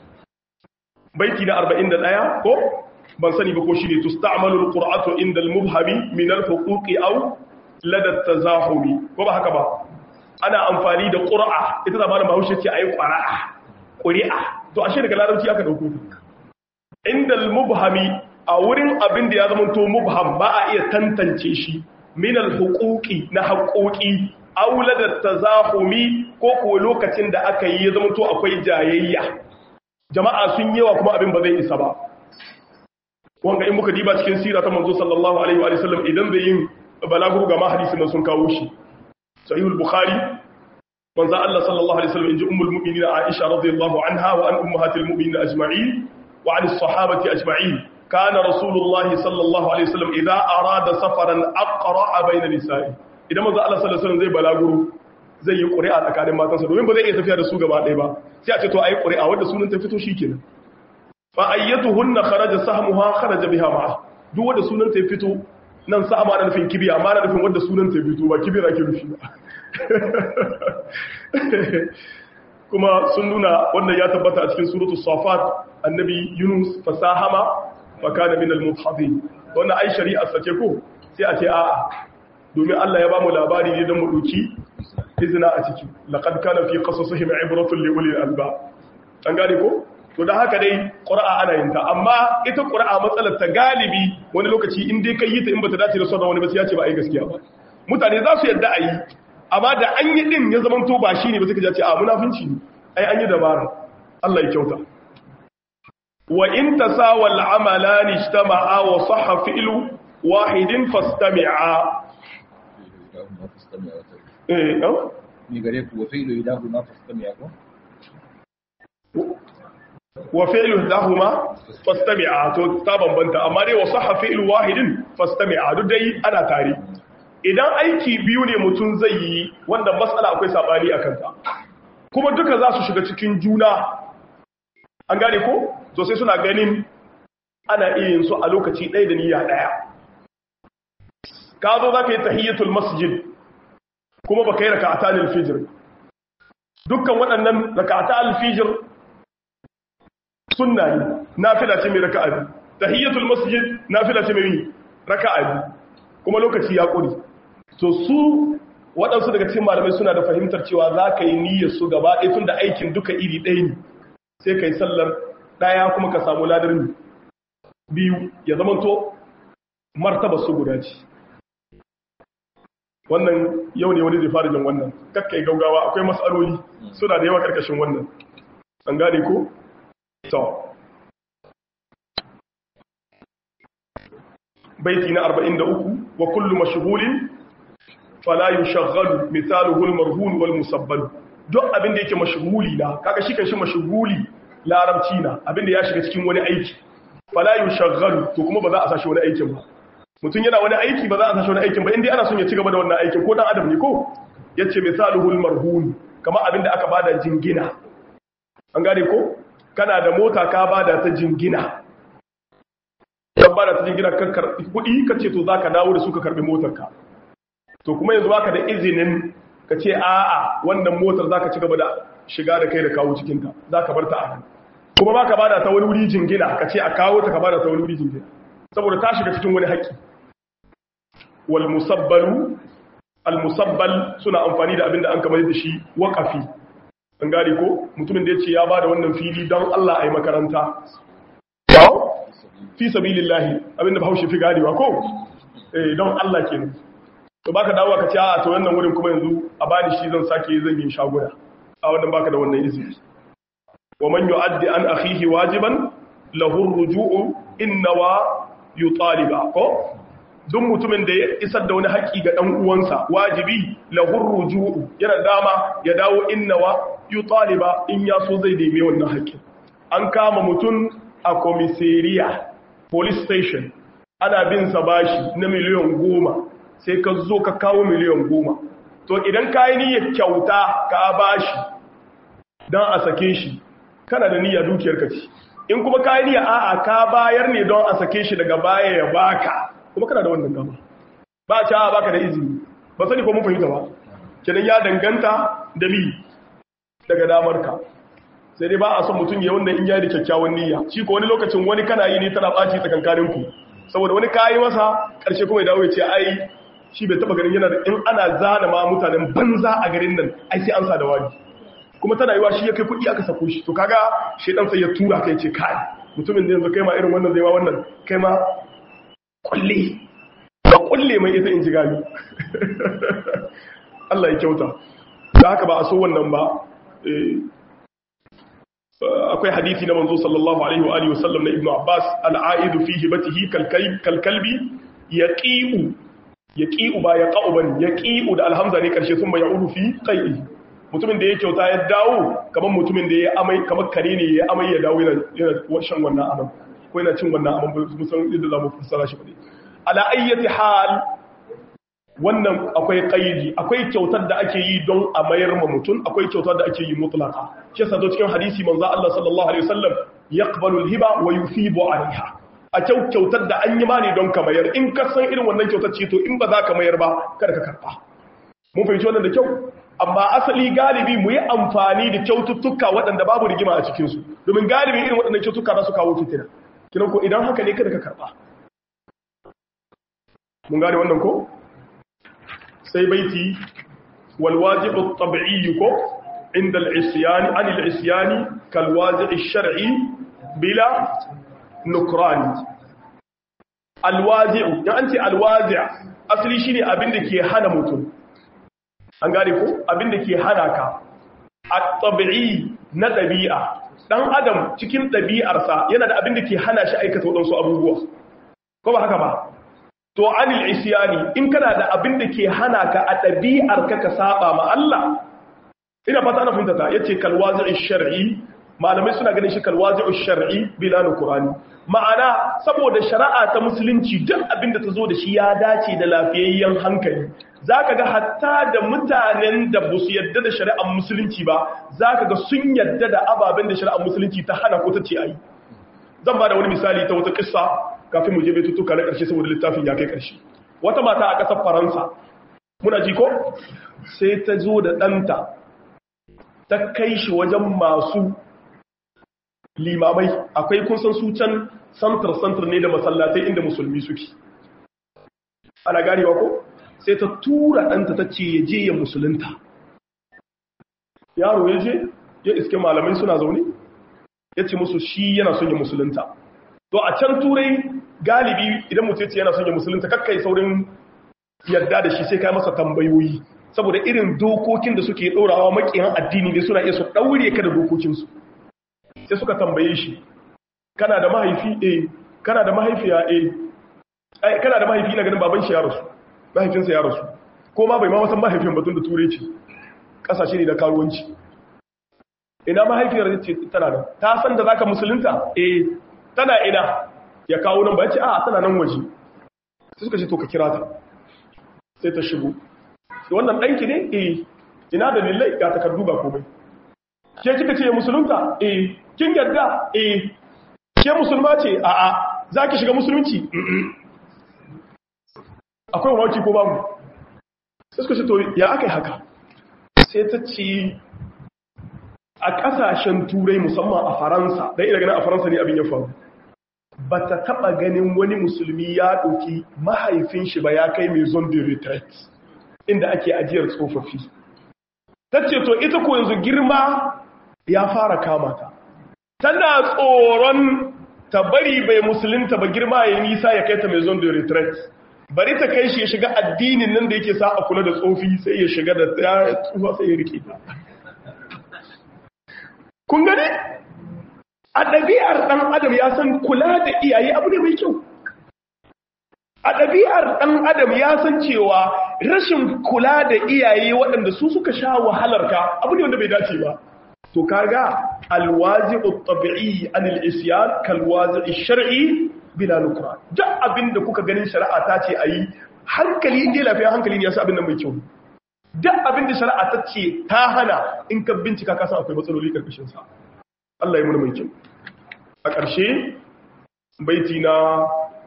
baiti na 41 ko ban sani ba ko shi ne tusta'malu al-qur'atu inda al-mubhami min al-huquqi aw lada tazahumi ko ba haka ba ana amfani da qur'a ita da malamin Bahaushe ce ayi qara'a quri'a to ashe daga larabci aka dauko ta inda al-mubhami a wurin abin da ya zama to mubham ba a iya tantance shi min al-huquqi na haƙoƙi aw lada tazahumi ko ko lokacin da aka yi ya zama to akwai jayayya jama'a sun yawa kuma abin ba zai isa ba wanga in muka diba cikin sira ta manzo sallallahu alaihi wa sallam idan bai yin balaguro ga mahadisin nan sun kawo shi sahihul bukhari manzo Allah sallallahu alaihi wasallam inji ummul mu'minin Aisha radiyallahu anha wa an ummahatil mu'minin ajma'in wa an as-sahabati ajma'in kana rasulullah sallallahu alaihi wasallam idza arada safaran aqra'a bayna nisa'i idan manzo Allah sallallahu alaihi wasallam zai balaguro zai yi ƙuri'a tsakanin matansa domin ba zai iya tafiya da su gaba ɗaya ba sai a ce to ayi ƙuri'a wanda sunan ta fito shikenan fa ayyatuhunna kharaja sahmuha kharaja biha ma'a duk wanda sunan ta fito nan sa ma da nufin kibiya amma da nufin wanda sunan ta fito ba kibira ke nufi ba kuma sun nuna wannan ya tabbata a cikin suratul safat annabi yunus fasahama fa kana min al-mudhadin wannan ai shari'a sace ko sai a ce a'a domin Allah ya ba mu labari ne don mu doki izina a ciki laqad kana fi qasasihim ibratun li ulil albab an gane ko to da haka dai qur'a ana yin ta amma ita qur'a matsalar ta galibi wani lokaci in dai kai yi ta in bata dace da sauran wani ba sai ya ce ba ai gaskiya ba mutane za su yadda a yi amma da an yi din ya zama to ba shine ba sai ka ce a munafinci ne ai an yi dabara Allah ya kyauta wa in tasawal amalan ijtama'a wa sahha fi'lu wahidin fastami'a إلهما فاستمع وترك eh no? ni gare ku wa fi'lu ilahuma fastami'a ko wa fi'lu lahuma fastami'a to ta bambanta amma dai wa sahha fi'lu wahidin fastami'a duk dai ana tare idan aiki biyu ne mutum zai yi wanda matsala akwai sabani a kanta kuma duka za su shiga cikin juna an gane ko to sai suna ganin ana iya yin su a lokaci ɗaya da niyya ɗaya ka zo za ka yi tahiyyatul masjid kuma ba ka yi raka'ata alfijir dukkan waɗannan raka'ata alfijir sunna ne nafila ce mai raka'a biyu tahiyyatul masjid nafila ce mai raka'a biyu kuma lokaci ya ƙuri to su waɗansu daga cikin malamai suna da fahimtar cewa za ka yi niyyar su gaba ɗaya tun da aikin duka iri ɗaya ne sai ka yi sallar ɗaya kuma ka samu ladar biyu ya zama to martaba su guda ce wannan yau ne wani zai fara jin wannan kakkai gaugawa akwai matsaloli suna da yawa karkashin wannan an gane ko? to baiti na 43 wa kullu mashghulin fala yushaghalu mithaluhu al-marhun wal musabbal duk abinda yake mashghuli na kaga shi kan shi mashghuli larabci na abinda ya shiga cikin wani aiki fala yushaghalu to kuma ba za a sashi wani aikin ba mutum yana wani aiki ba za a sashi wani aikin ba inda ana son ya ci gaba da wannan aikin ko dan adam ne ko yace mithaluhu al-marhun kama abinda aka bada jingina an gane ko kana da mota ka bada ta jingina kan bada ta jingina kan karbi kudi kace to zaka dawo da su ka karbi motarka to kuma yanzu baka da izinin ka ce a'a wannan motar zaka ci gaba da shiga da kai da kawo cikin ta zaka bar ta a nan kuma baka bada ta wani wuri jingina ka ce a kawo ta ka bada ta wani wuri jingina saboda ta shiga cikin wani haƙƙi wal musabbalu al musabbal suna amfani da abinda an kamar da shi waqafi an gane ko mutumin da yace ya bada wannan fili don Allah ayi makaranta fi sabilillahi abinda bahaushe fi gadewa ko eh don Allah kenan to baka dawo ka ce a to wannan wurin kuma yanzu a bani shi zan sake zan yi shaguna a wannan baka da wannan izini wa man yu'addi an akhihi wajiban lahu ar-ruju'u inna wa yutaliba ko duk mutumin da ya isar da wani haƙi ga dan uwansa wajibi lahu ar-ruju'u yana dama ya dawo inna wa yutaliba in ya so zai neme wannan haƙin an kama mutum a komisariya police station ana bin sa bashi na miliyan goma sai ka zo ka kawo miliyan goma to idan ka yi niyyar kyauta ka bashi don a sake shi kana da niyyar dukiyar ka ci in kuma ka yi niyyar a'a ka bayar ne don a sake shi daga baya ya baka kuma kana da wannan gama ba a cewa baka da izini ba sani ko mun fahimta ba kenan ya danganta da mi daga damar ka sai dai ba a son mutum ya wannan in ya da kyakkyawan niyya shi ko wani lokacin wani kana yi ne tana ɓaci tsakankanin ku saboda wani kayi masa ƙarshe kuma ya dawo ya ce ai shi bai taba ganin yana da in ana zana ma mutanen banza a garin nan ai sai an sa da wani kuma tana yiwa shi ya kai kuɗi aka sako shi to kaga shedan sai ya tura kai ce kai mutumin da yanzu kai ma irin wannan zai ma wannan kai ma kulle ba kulle mai ita in ji gani Allah ya kyauta da haka ba a so wannan ba akwai hadisi na manzo sallallahu alaihi wa alihi wasallam na ibnu abbas al-aidu fi hibatihi kalkalbi yaqi'u yaqi'u ba ya qa'u bane yaqi'u da alhamza ne karshe sun ya udu fi qai'i mutumin da ya kyauta ya dawo kamar mutumin da ya amai kamar kare ne ya amai ya dawo yana yana shan wannan aman ko yana cin wannan aman ba san yadda zamu fassara shi bane ala ayyati hal wannan akwai qaidi akwai kyautar da ake yi don a mayar ma mutum akwai kyautar da ake yi mutlaqa shi yasa cikin hadisi manzo Allah sallallahu alaihi wasallam yaqbalu al-hiba wa yufibu alaiha a kyau kyautar da an yi ma ne don ka mayar in ka san irin wannan kyautar ce to in ba za ka mayar ba kada ka karba mun fahimci wannan da kyau amma asali galibi mu yi amfani da kyaututtuka waɗanda babu rigima a cikinsu domin galibi irin waɗannan kyaututtuka za su kawo fitina kiran ko idan haka ne kada ka karba mun gane wannan ko sai baiti wal wajibu at-tab'i ko inda al-isyan an al-isyan kal wazi' ash-shar'i bila nukran al-wazi' dan an ce al-wazi' asali shine abin da ke hana mutum an gane ko abin da ke hana ka at-tab'i na dabi'a dan adam cikin dabi'arsa yana da abin da ke hana shi aikata wadansu abubuwa ko ba haka ba to anil isyani in kana da abin da ke hana ka a ɗabi'ar ka ka saba ma Allah ina fata ana fahimta ta yace kalwazi'i shar'i malamai suna ganin shi kalwazi'i shar'i bila qur'ani ma'ana saboda shari'a ta musulunci duk abin da ta zo da shi ya dace da lafiyayyen hankali zaka ga hatta da mutanen da ba su yadda da shari'ar musulunci ba zaka ga sun yadda da ababen da shari'ar musulunci ta hana ko ta ce ayi zan ba da wani misali ta wata kissa kafin mu je betutuka na ƙarshe saboda littafin ya kai ƙarshe wata mata a ƙasar faransa muna ji ko sai ta zo da ɗanta ta kai shi wajen masu limamai akwai kun san su can santar-santar ne da masallatai inda musulmi suke ana ganewa ko sai ta tura ɗanta ta ce ya je ya musulunta yaro ya je ya iske malamai suna zaune ya ce musu shi yana son ya musulunta to a can turai galibi idan mutum ce yana son ya musulunta kakkai saurin yarda da shi sai kai masa tambayoyi saboda irin dokokin da suke ɗorawa makiyan addini ne suna iya su ɗaure ka da dokokinsu sai suka tambaye shi kana da mahaifi eh kana da mahaifiya eh kana da mahaifi na ganin baban shi ya rasu mahaifinsa ya rasu ko ma bai ma wasan mahaifin batun da turai ce ƙasashe ne da karuwanci ina mahaifiyar ce tana da ta san da zaka musulunta eh tana ina ya kawo nan ba ya ce a tana nan waje sai suka ce to ka kira ta sai ta shigo sai wannan ɗanki ne eh ina da lillai ga takardu ga komai ke kika ce musulunta eh kin yarda eh ke musulma ce a a za ki shiga musulunci akwai wauki ko babu sai suka ce to ya aka yi haka sai ta ce a ƙasashen turai musamman a faransa don ina ganin a faransa ne abin ya faru ba ta taɓa ganin wani musulmi ya ɗauki mahaifin shi ba ya kai mai zon de retreat inda ake ajiyar tsofaffi ta ce to ita ko yanzu girma ya fara kama ta tana tsoron ta bari bai musulunta ba girma ya nisa ya kai ta mai zon de retreat bari ta kai shi ya shiga addinin nan da yake sa a kula da tsofi sai ya shiga da ya tsufa sai ya rike ta kun gane a ɗabi'ar ɗan adam ya san kula da iyaye abu ne mai kyau a ɗabi'ar ɗan adam ya san cewa rashin kula da iyaye waɗanda su suka sha wahalar ka abu ne wanda bai dace ba to kaga alwazi tabi'i anil isyan kalwazi shar'i bila nukra duk abinda kuka ganin shari'a ta ce ayi hankali inda lafiya hankali ne yasa abin nan mai kyau duk abinda shari'a ta ce ta hana in ka bincika ka san akwai matsaloli karkashin sa Allah ya muna mai kyau a ƙarshe baiti na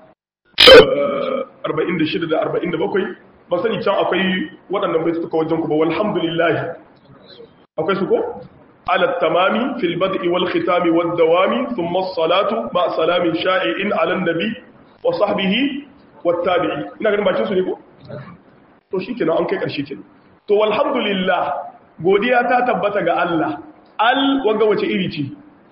46 da 47 ba sani can akwai waɗannan baiti suka wajen ku ba walhamdulillah akwai su ko على التمام في البدء والختام والدوام ثم الصلاة مع سلام شائع على النبي وصحبه والتابعي ina ganin bakin su ne ko to shikenan an kai karshe kenan to walhamdulillah godiya ta tabbata ga Allah al wanga wace iri ce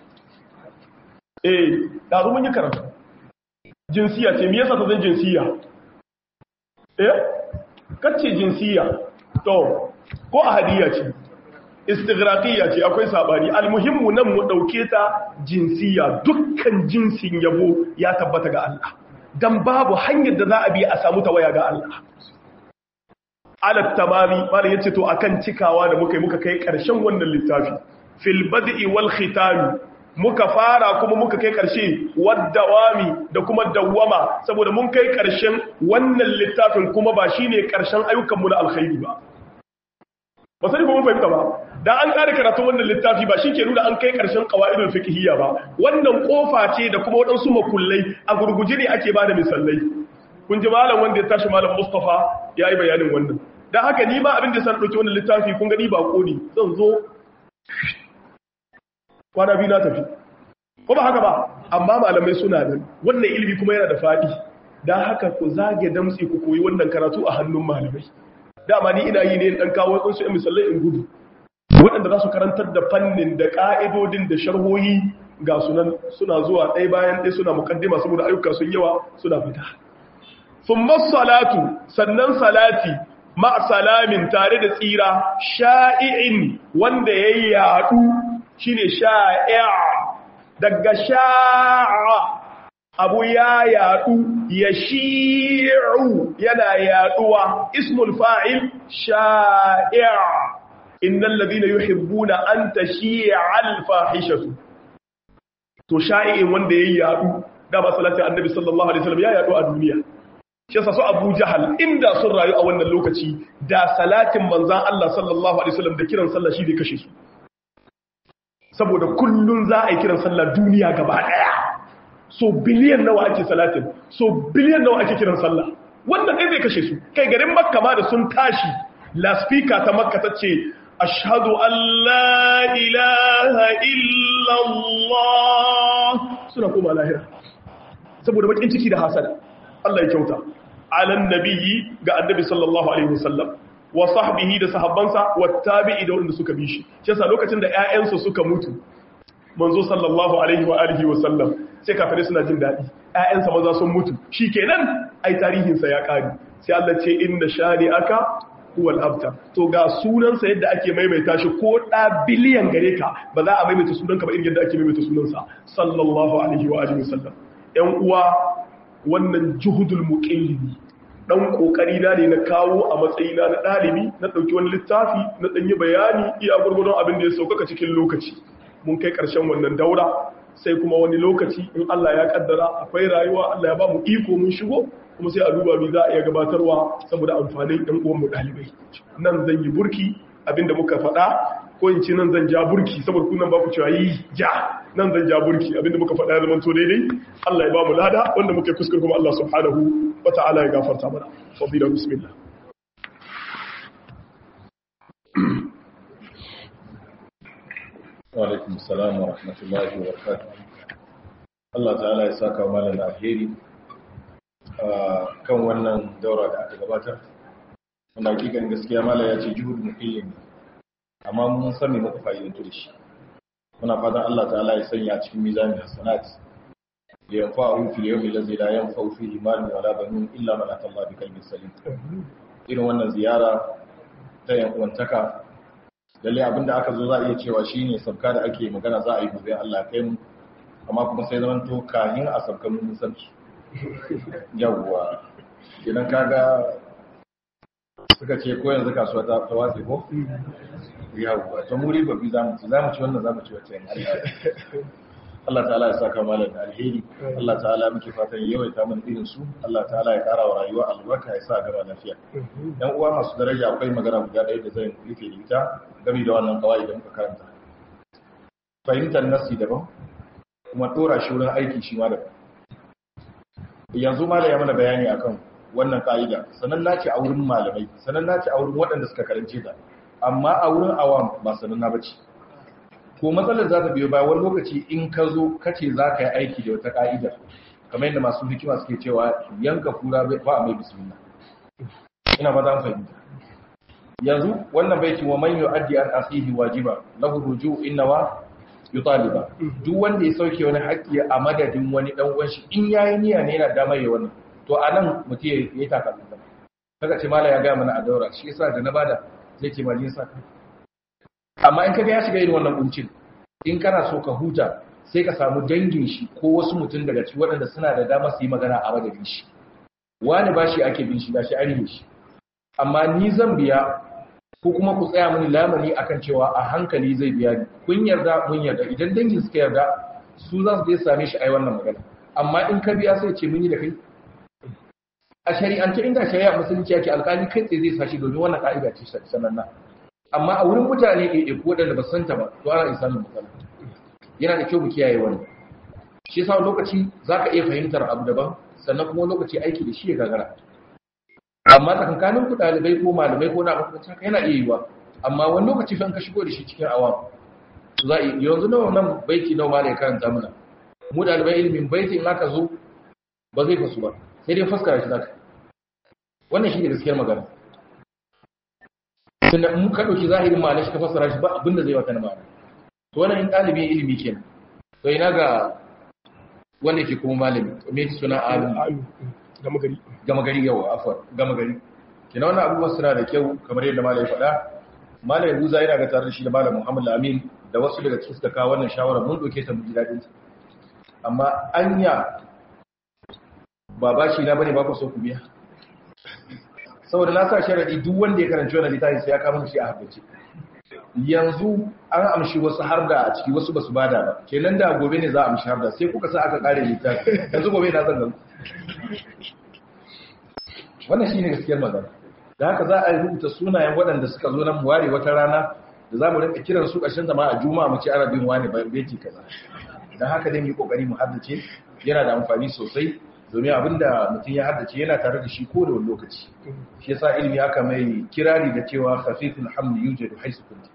eh da mun yi karatu jinsiya ce me yasa ta zan jinsiya eh kace jinsiya to ko ahadiyya ce istighraqiyya ce akwai sabani almuhimmu nan mu dauke ta jinsiya dukkan jinsin yabo ya tabbata ga Allah dan babu hanyar da za a bi a samu tawaya ga Allah ala tamami bala yace to akan cikawa da muka yi muka kai karshen wannan littafi fil bad'i wal khitam muka fara kuma muka kai karshe waddawami da kuma dawwama saboda mun kai karshen wannan littafin kuma ba shine karshen ayyukan mu na alkhairi ba ba sai mun fahimta ba dan an kare karatu wannan littafi ba shike nuna an kai karshen qawaidul fiqhiyya ba wannan kofa ce da kuma wadansu makullai a gurguje ne ake bada misalai kun ji malam wanda ya tashi malam Mustafa yayi bayanin wannan dan haka ni ma abin da san dauki wannan littafi kun gani ba kodi zan zo kwana biyu na tafi ko ba haka ba amma malamai suna nan wannan ilimi kuma yana da faɗi don haka ku zage damtsi ku koyi wannan karatu a hannun malamai dama ni ina yi ne dan kawo wasu yan misalai in gudu waɗanda za su karantar da fannin da ƙa'idodin da sharhohi ga sunan suna zuwa ɗaya bayan ɗaya suna mukaddima saboda ayyuka sun yawa suna fita sun salatu sannan salati ma salamin tare da tsira sha'i'in wanda ya yaɗu shine sha'i'a daga sha'a abu ya yaɗu ya shi'u yana yaɗuwa ismul fa'il sha'i'a innal ladina yuhibbuna an tashi'a al-fahishatu to sha'i'in wanda yayi yaɗu da ba salati annabi sallallahu alaihi wasallam ya yaɗu a duniya shi yasa su Abu Jahal inda sun rayu a wannan lokaci da salatin manzon Allah sallallahu alaihi wasallam da kiran sallah shi bai kashe su saboda kullun za a yi kiran sallah duniya gaba daya so biliyan nawa ake salatin so biliyan nawa ake kiran sallah wannan ɗaya zai kashe su kai garin makka ma da sun tashi laspika ta makka ta ce ashhadu an la ilaha illallah suna koma lahira saboda bakin ciki da hasada Allah ya kyauta alan nabiyyi ga annabi sallallahu alaihi wasallam wa sahbihi da sahabbansa wa tabi'i da wanda suka bi shi shi yasa lokacin da ƴaƴansu suka mutu manzo sallallahu alaihi wa alihi wa sallam sai kafirai suna jin dadi ƴaƴansa maza sun mutu shikenan ai tarihin sa ya kare sai Allah ce inna shani'aka huwal abtar to ga sunan sa yadda ake maimaita shi ko da biliyan gare ka ba za a maimaita sunan ka ba irin yadda ake maimaita sunan sa sallallahu alaihi wa alihi wa sallam ƴan uwa wannan juhudul muqillimi dan kokari na ne na kawo a matsayina na dalibi na dauki wani littafi na danyi bayani iya gurgurdon abin da ya saukaka cikin lokaci mun kai ƙarshen wannan daura sai kuma wani lokaci in Allah ya kaddara akwai rayuwa Allah ya ba mu iko mun shigo kuma sai a duba bi za a iya gabatarwa saboda amfanin ɗan uwan mu ɗalibai nan zan yi burki abinda muka faɗa ko in ce nan zan ja burki saboda kunan ba ku cewa yi ja nan zan ja burki abinda muka faɗa ya zama to daidai Allah ya ba mu lada wanda muka yi kuskure kuma Allah subhanahu wa ta'ala ya gafarta mana fadila bismillah Wa'alaikun salam wa rahmatullahi wa barakatuh. Allah ta'ala ya saka malam alheri kan wannan daura da aka gabatar. Wanda hakikan gaskiya malam ya ce juhud muhimmin amma mun sani muku fa'idantu da shi. Muna fatan Allah ta'ala ya sanya cikin mizanin hasanat. Da yanfa a rufi da yau lazi la yanfa fi imanin wala banun illa man atalla bi kalbin salim. Irin wannan ziyara ta yankuwantaka lalle abinda aka zo za a iya cewa shine sabka da ake magana za a yi gobe Allah kai mu amma kuma sai zaman to kahin a sabkan mun sabki yawwa idan kaga suka ce ko yanzu kasuwa ta watsi ko yawwa to muri babi zamu ci zamu ci wannan zamu ci wacce Allah ta'ala ya saka malam da alheri Allah ta'ala muke fatan yawaita mana irin su Allah ta'ala ya kara wa rayuwa albarka ya sa gaba lafiya dan uwa masu daraja akwai magana guda ɗaya da zan rufe da ita game da wannan kawai da muka karanta fahimtar nasi daban kuma tora shi wurin aiki shi ma daban yanzu malam ya mana bayani akan wannan ka'ida sanan nace a wurin malamai sanan nace a wurin waɗanda suka karance ta amma a wurin awam ba sanan na bace ko matsalar za ta biyo bayan wani lokaci in ka zo kace za ka yi aiki da wata ka'ida kamar yadda masu hikima suke cewa yanka kura ba a mai bismillah ina ba za fahimta yanzu wannan baitin wa man yu'addi an asihi wajiba lahu ruju innawa yutaliba duk wanda ya sauke wani haƙƙi a madadin wani dan uwan shi in yayi niyya ne yana damar yayi wannan to anan mutum ya yi takalmin kaga ce mala ya ga mana a daura shi yasa da na bada zai ce malin sa amma in kaga ya shiga irin wannan kuncin in kana so ka huta sai ka samu dangin shi ko wasu mutum daga cikin waɗanda suna da dama su yi magana a madadin shi wani ba shi ake bin shi ba shi an shi amma ni zan biya ko kuma ku tsaya mini lamani akan cewa a hankali zai biya ni kun yarda mun yarda idan dangin suka yarda su za su je same shi ai wannan magana amma in ka biya sai ce mun yi da kai a shari'ance inda shari'a musulunci yake alƙali kai tsaye zai sashi domin wannan ka'ida ce sananna amma a wurin mutane ɗaiɗai ko waɗanda ba san ta ba to ana isa min matsala yana da kyau mu kiyaye wannan shi yasa lokaci za ka iya fahimtar abu daban sannan kuma lokaci aiki da shi ya gagara amma tsakankanin ku ɗalibai ko malamai ko na makamanci haka yana iya yiwa amma wani lokaci fa ka shigo da shi cikin awam za a yanzu nawa nan baiti nawa malai karanta mana mu ɗaliban ilimin baiti in aka zo ba zai fasu ba sai dai fuskara shi zaka wannan shi ne gaskiyar magana tunda in ka ɗauki zahirin ma'ana shi ka fassara shi ba abinda zai wata na ma'ana to wannan in ɗalibin ilimi kenan to ina ga wanda ke kuma malami me suna alim gama gari gama gari yawa afwan gama gari kina wannan abubuwan suna da kyau kamar yadda malai faɗa malai Yahuza yana ga tare da shi da malam Muhammad Amin da wasu daga cikin suka kawo wannan shawara mun doke ta mu ji dadin ta amma anya ba bashi na bane ba ku so ku biya saboda na sa sharadi duk wanda ya karanci wannan littafi sai ya kama shi a habbace yanzu an amshi wasu har da a ciki wasu basu bada ba kenan da gobe ne za a amshi har da sai kuka sa aka kare littafi yanzu gobe na zan ganku wannan shine gaskiyar magana da haka za a yi rubuta sunayen waɗanda suka zo nan ware wata rana da za mu rinka kiran su ƙarshen zama a juma'a mu ci arabin wani bayan beti kaza don haka dai mu yi ƙoƙari mu haddace yana da amfani sosai domin abinda mutum ya haddace yana tare da shi ko da wani lokaci shi yasa ilimi aka mai kirari da cewa khafiful hamli yujadu haisu kunti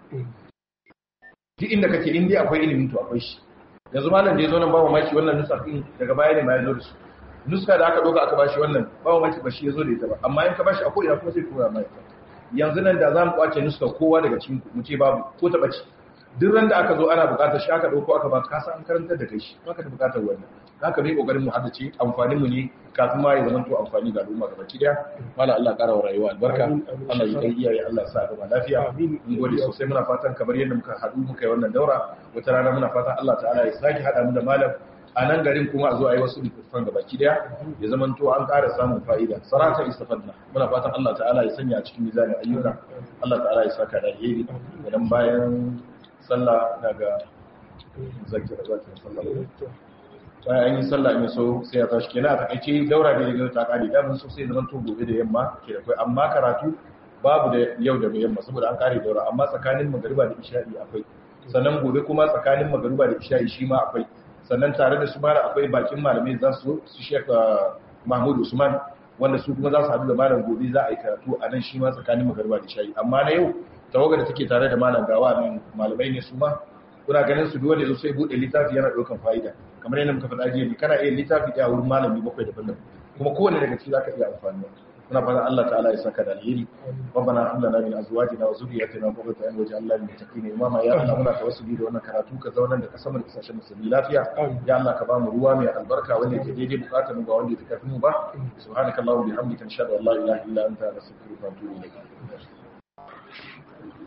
duk inda kake in dai akwai ilimin to akwai shi yanzu malam da ya zo nan ba maki wannan nusa din daga baya ne ma ya zo da su nuska da aka doka aka bashi wannan ba maki ba shi ya zo da ita ba amma in ka bashi a ko'ina kuma sai koya mai yanzu nan da za mu kwace nuska kowa daga cikin mu ce babu ko ta bace duk ran da aka zo ana buƙatar shi aka dauko aka ba ka san an karantar da kai shi baka da buƙatar wannan haka bai kokarin mu haddace amfanin mu ne kafin ma ya zama to amfani ga al'umma gaba daya mala Allah ƙara wa rayuwa albarka Allah ya kai iyaye Allah ya sa gaba lafiya mun gode sosai muna fatan kamar yadda muka haɗu muka yi wannan daura wata rana muna fatan Allah ta'ala ya saki hada mu da malam a nan garin kuma a zo a yi wasu littattafan gaba daya ya zama to an ƙara samun fa'ida sarata istafadna muna fatan Allah ta'ala ya sanya a cikin mizanin ayyuka Allah ta'ala ya saka da alheri idan bayan sallah daga zakira zakira sallah bayan an yi sallah in so sai ya tashi kenan a takaice daura da ya ta kare da mun so sai zaman to gobe da yamma ke da kai amma karatu babu da yau da yamma saboda an kare daura amma tsakanin magariba da isha'i akwai sannan gobe kuma tsakanin magariba da isha'i shi ma akwai sannan tare da su mara akwai bakin malamai za su su sheka Mahmud Usman wanda su kuma za su haɗu da malam gobe za a yi karatu a nan shi ma tsakanin magariba da isha'i amma na yau tawaga da take tare da malam gawa nan malamai ne su ma kuna ganin su dole zo sai bude littafi yana daukan fa'ida kamar yadda muka faɗa jiya kana iya littafi ɗaya wurin malami bakwai daban-daban kuma kowanne daga ciki zaka iya amfani muna fatan Allah ta'ala ya saka da alheri rabbana hab lana min azwajina wa zurriyyatina qurrata a'yun waj'alna lil muttaqina imama ya Allah muna tawassuli da wannan karatu ka zauna da kasar da kasashen musulmi lafiya ya Allah ka ba mu ruwa mai albarka wanda yake daidai bukatar mu ba wanda yake kafin mu ba subhanakallahumma bihamdika nashhadu an la ilaha illa anta nastaghfiruka wa natubu ilayk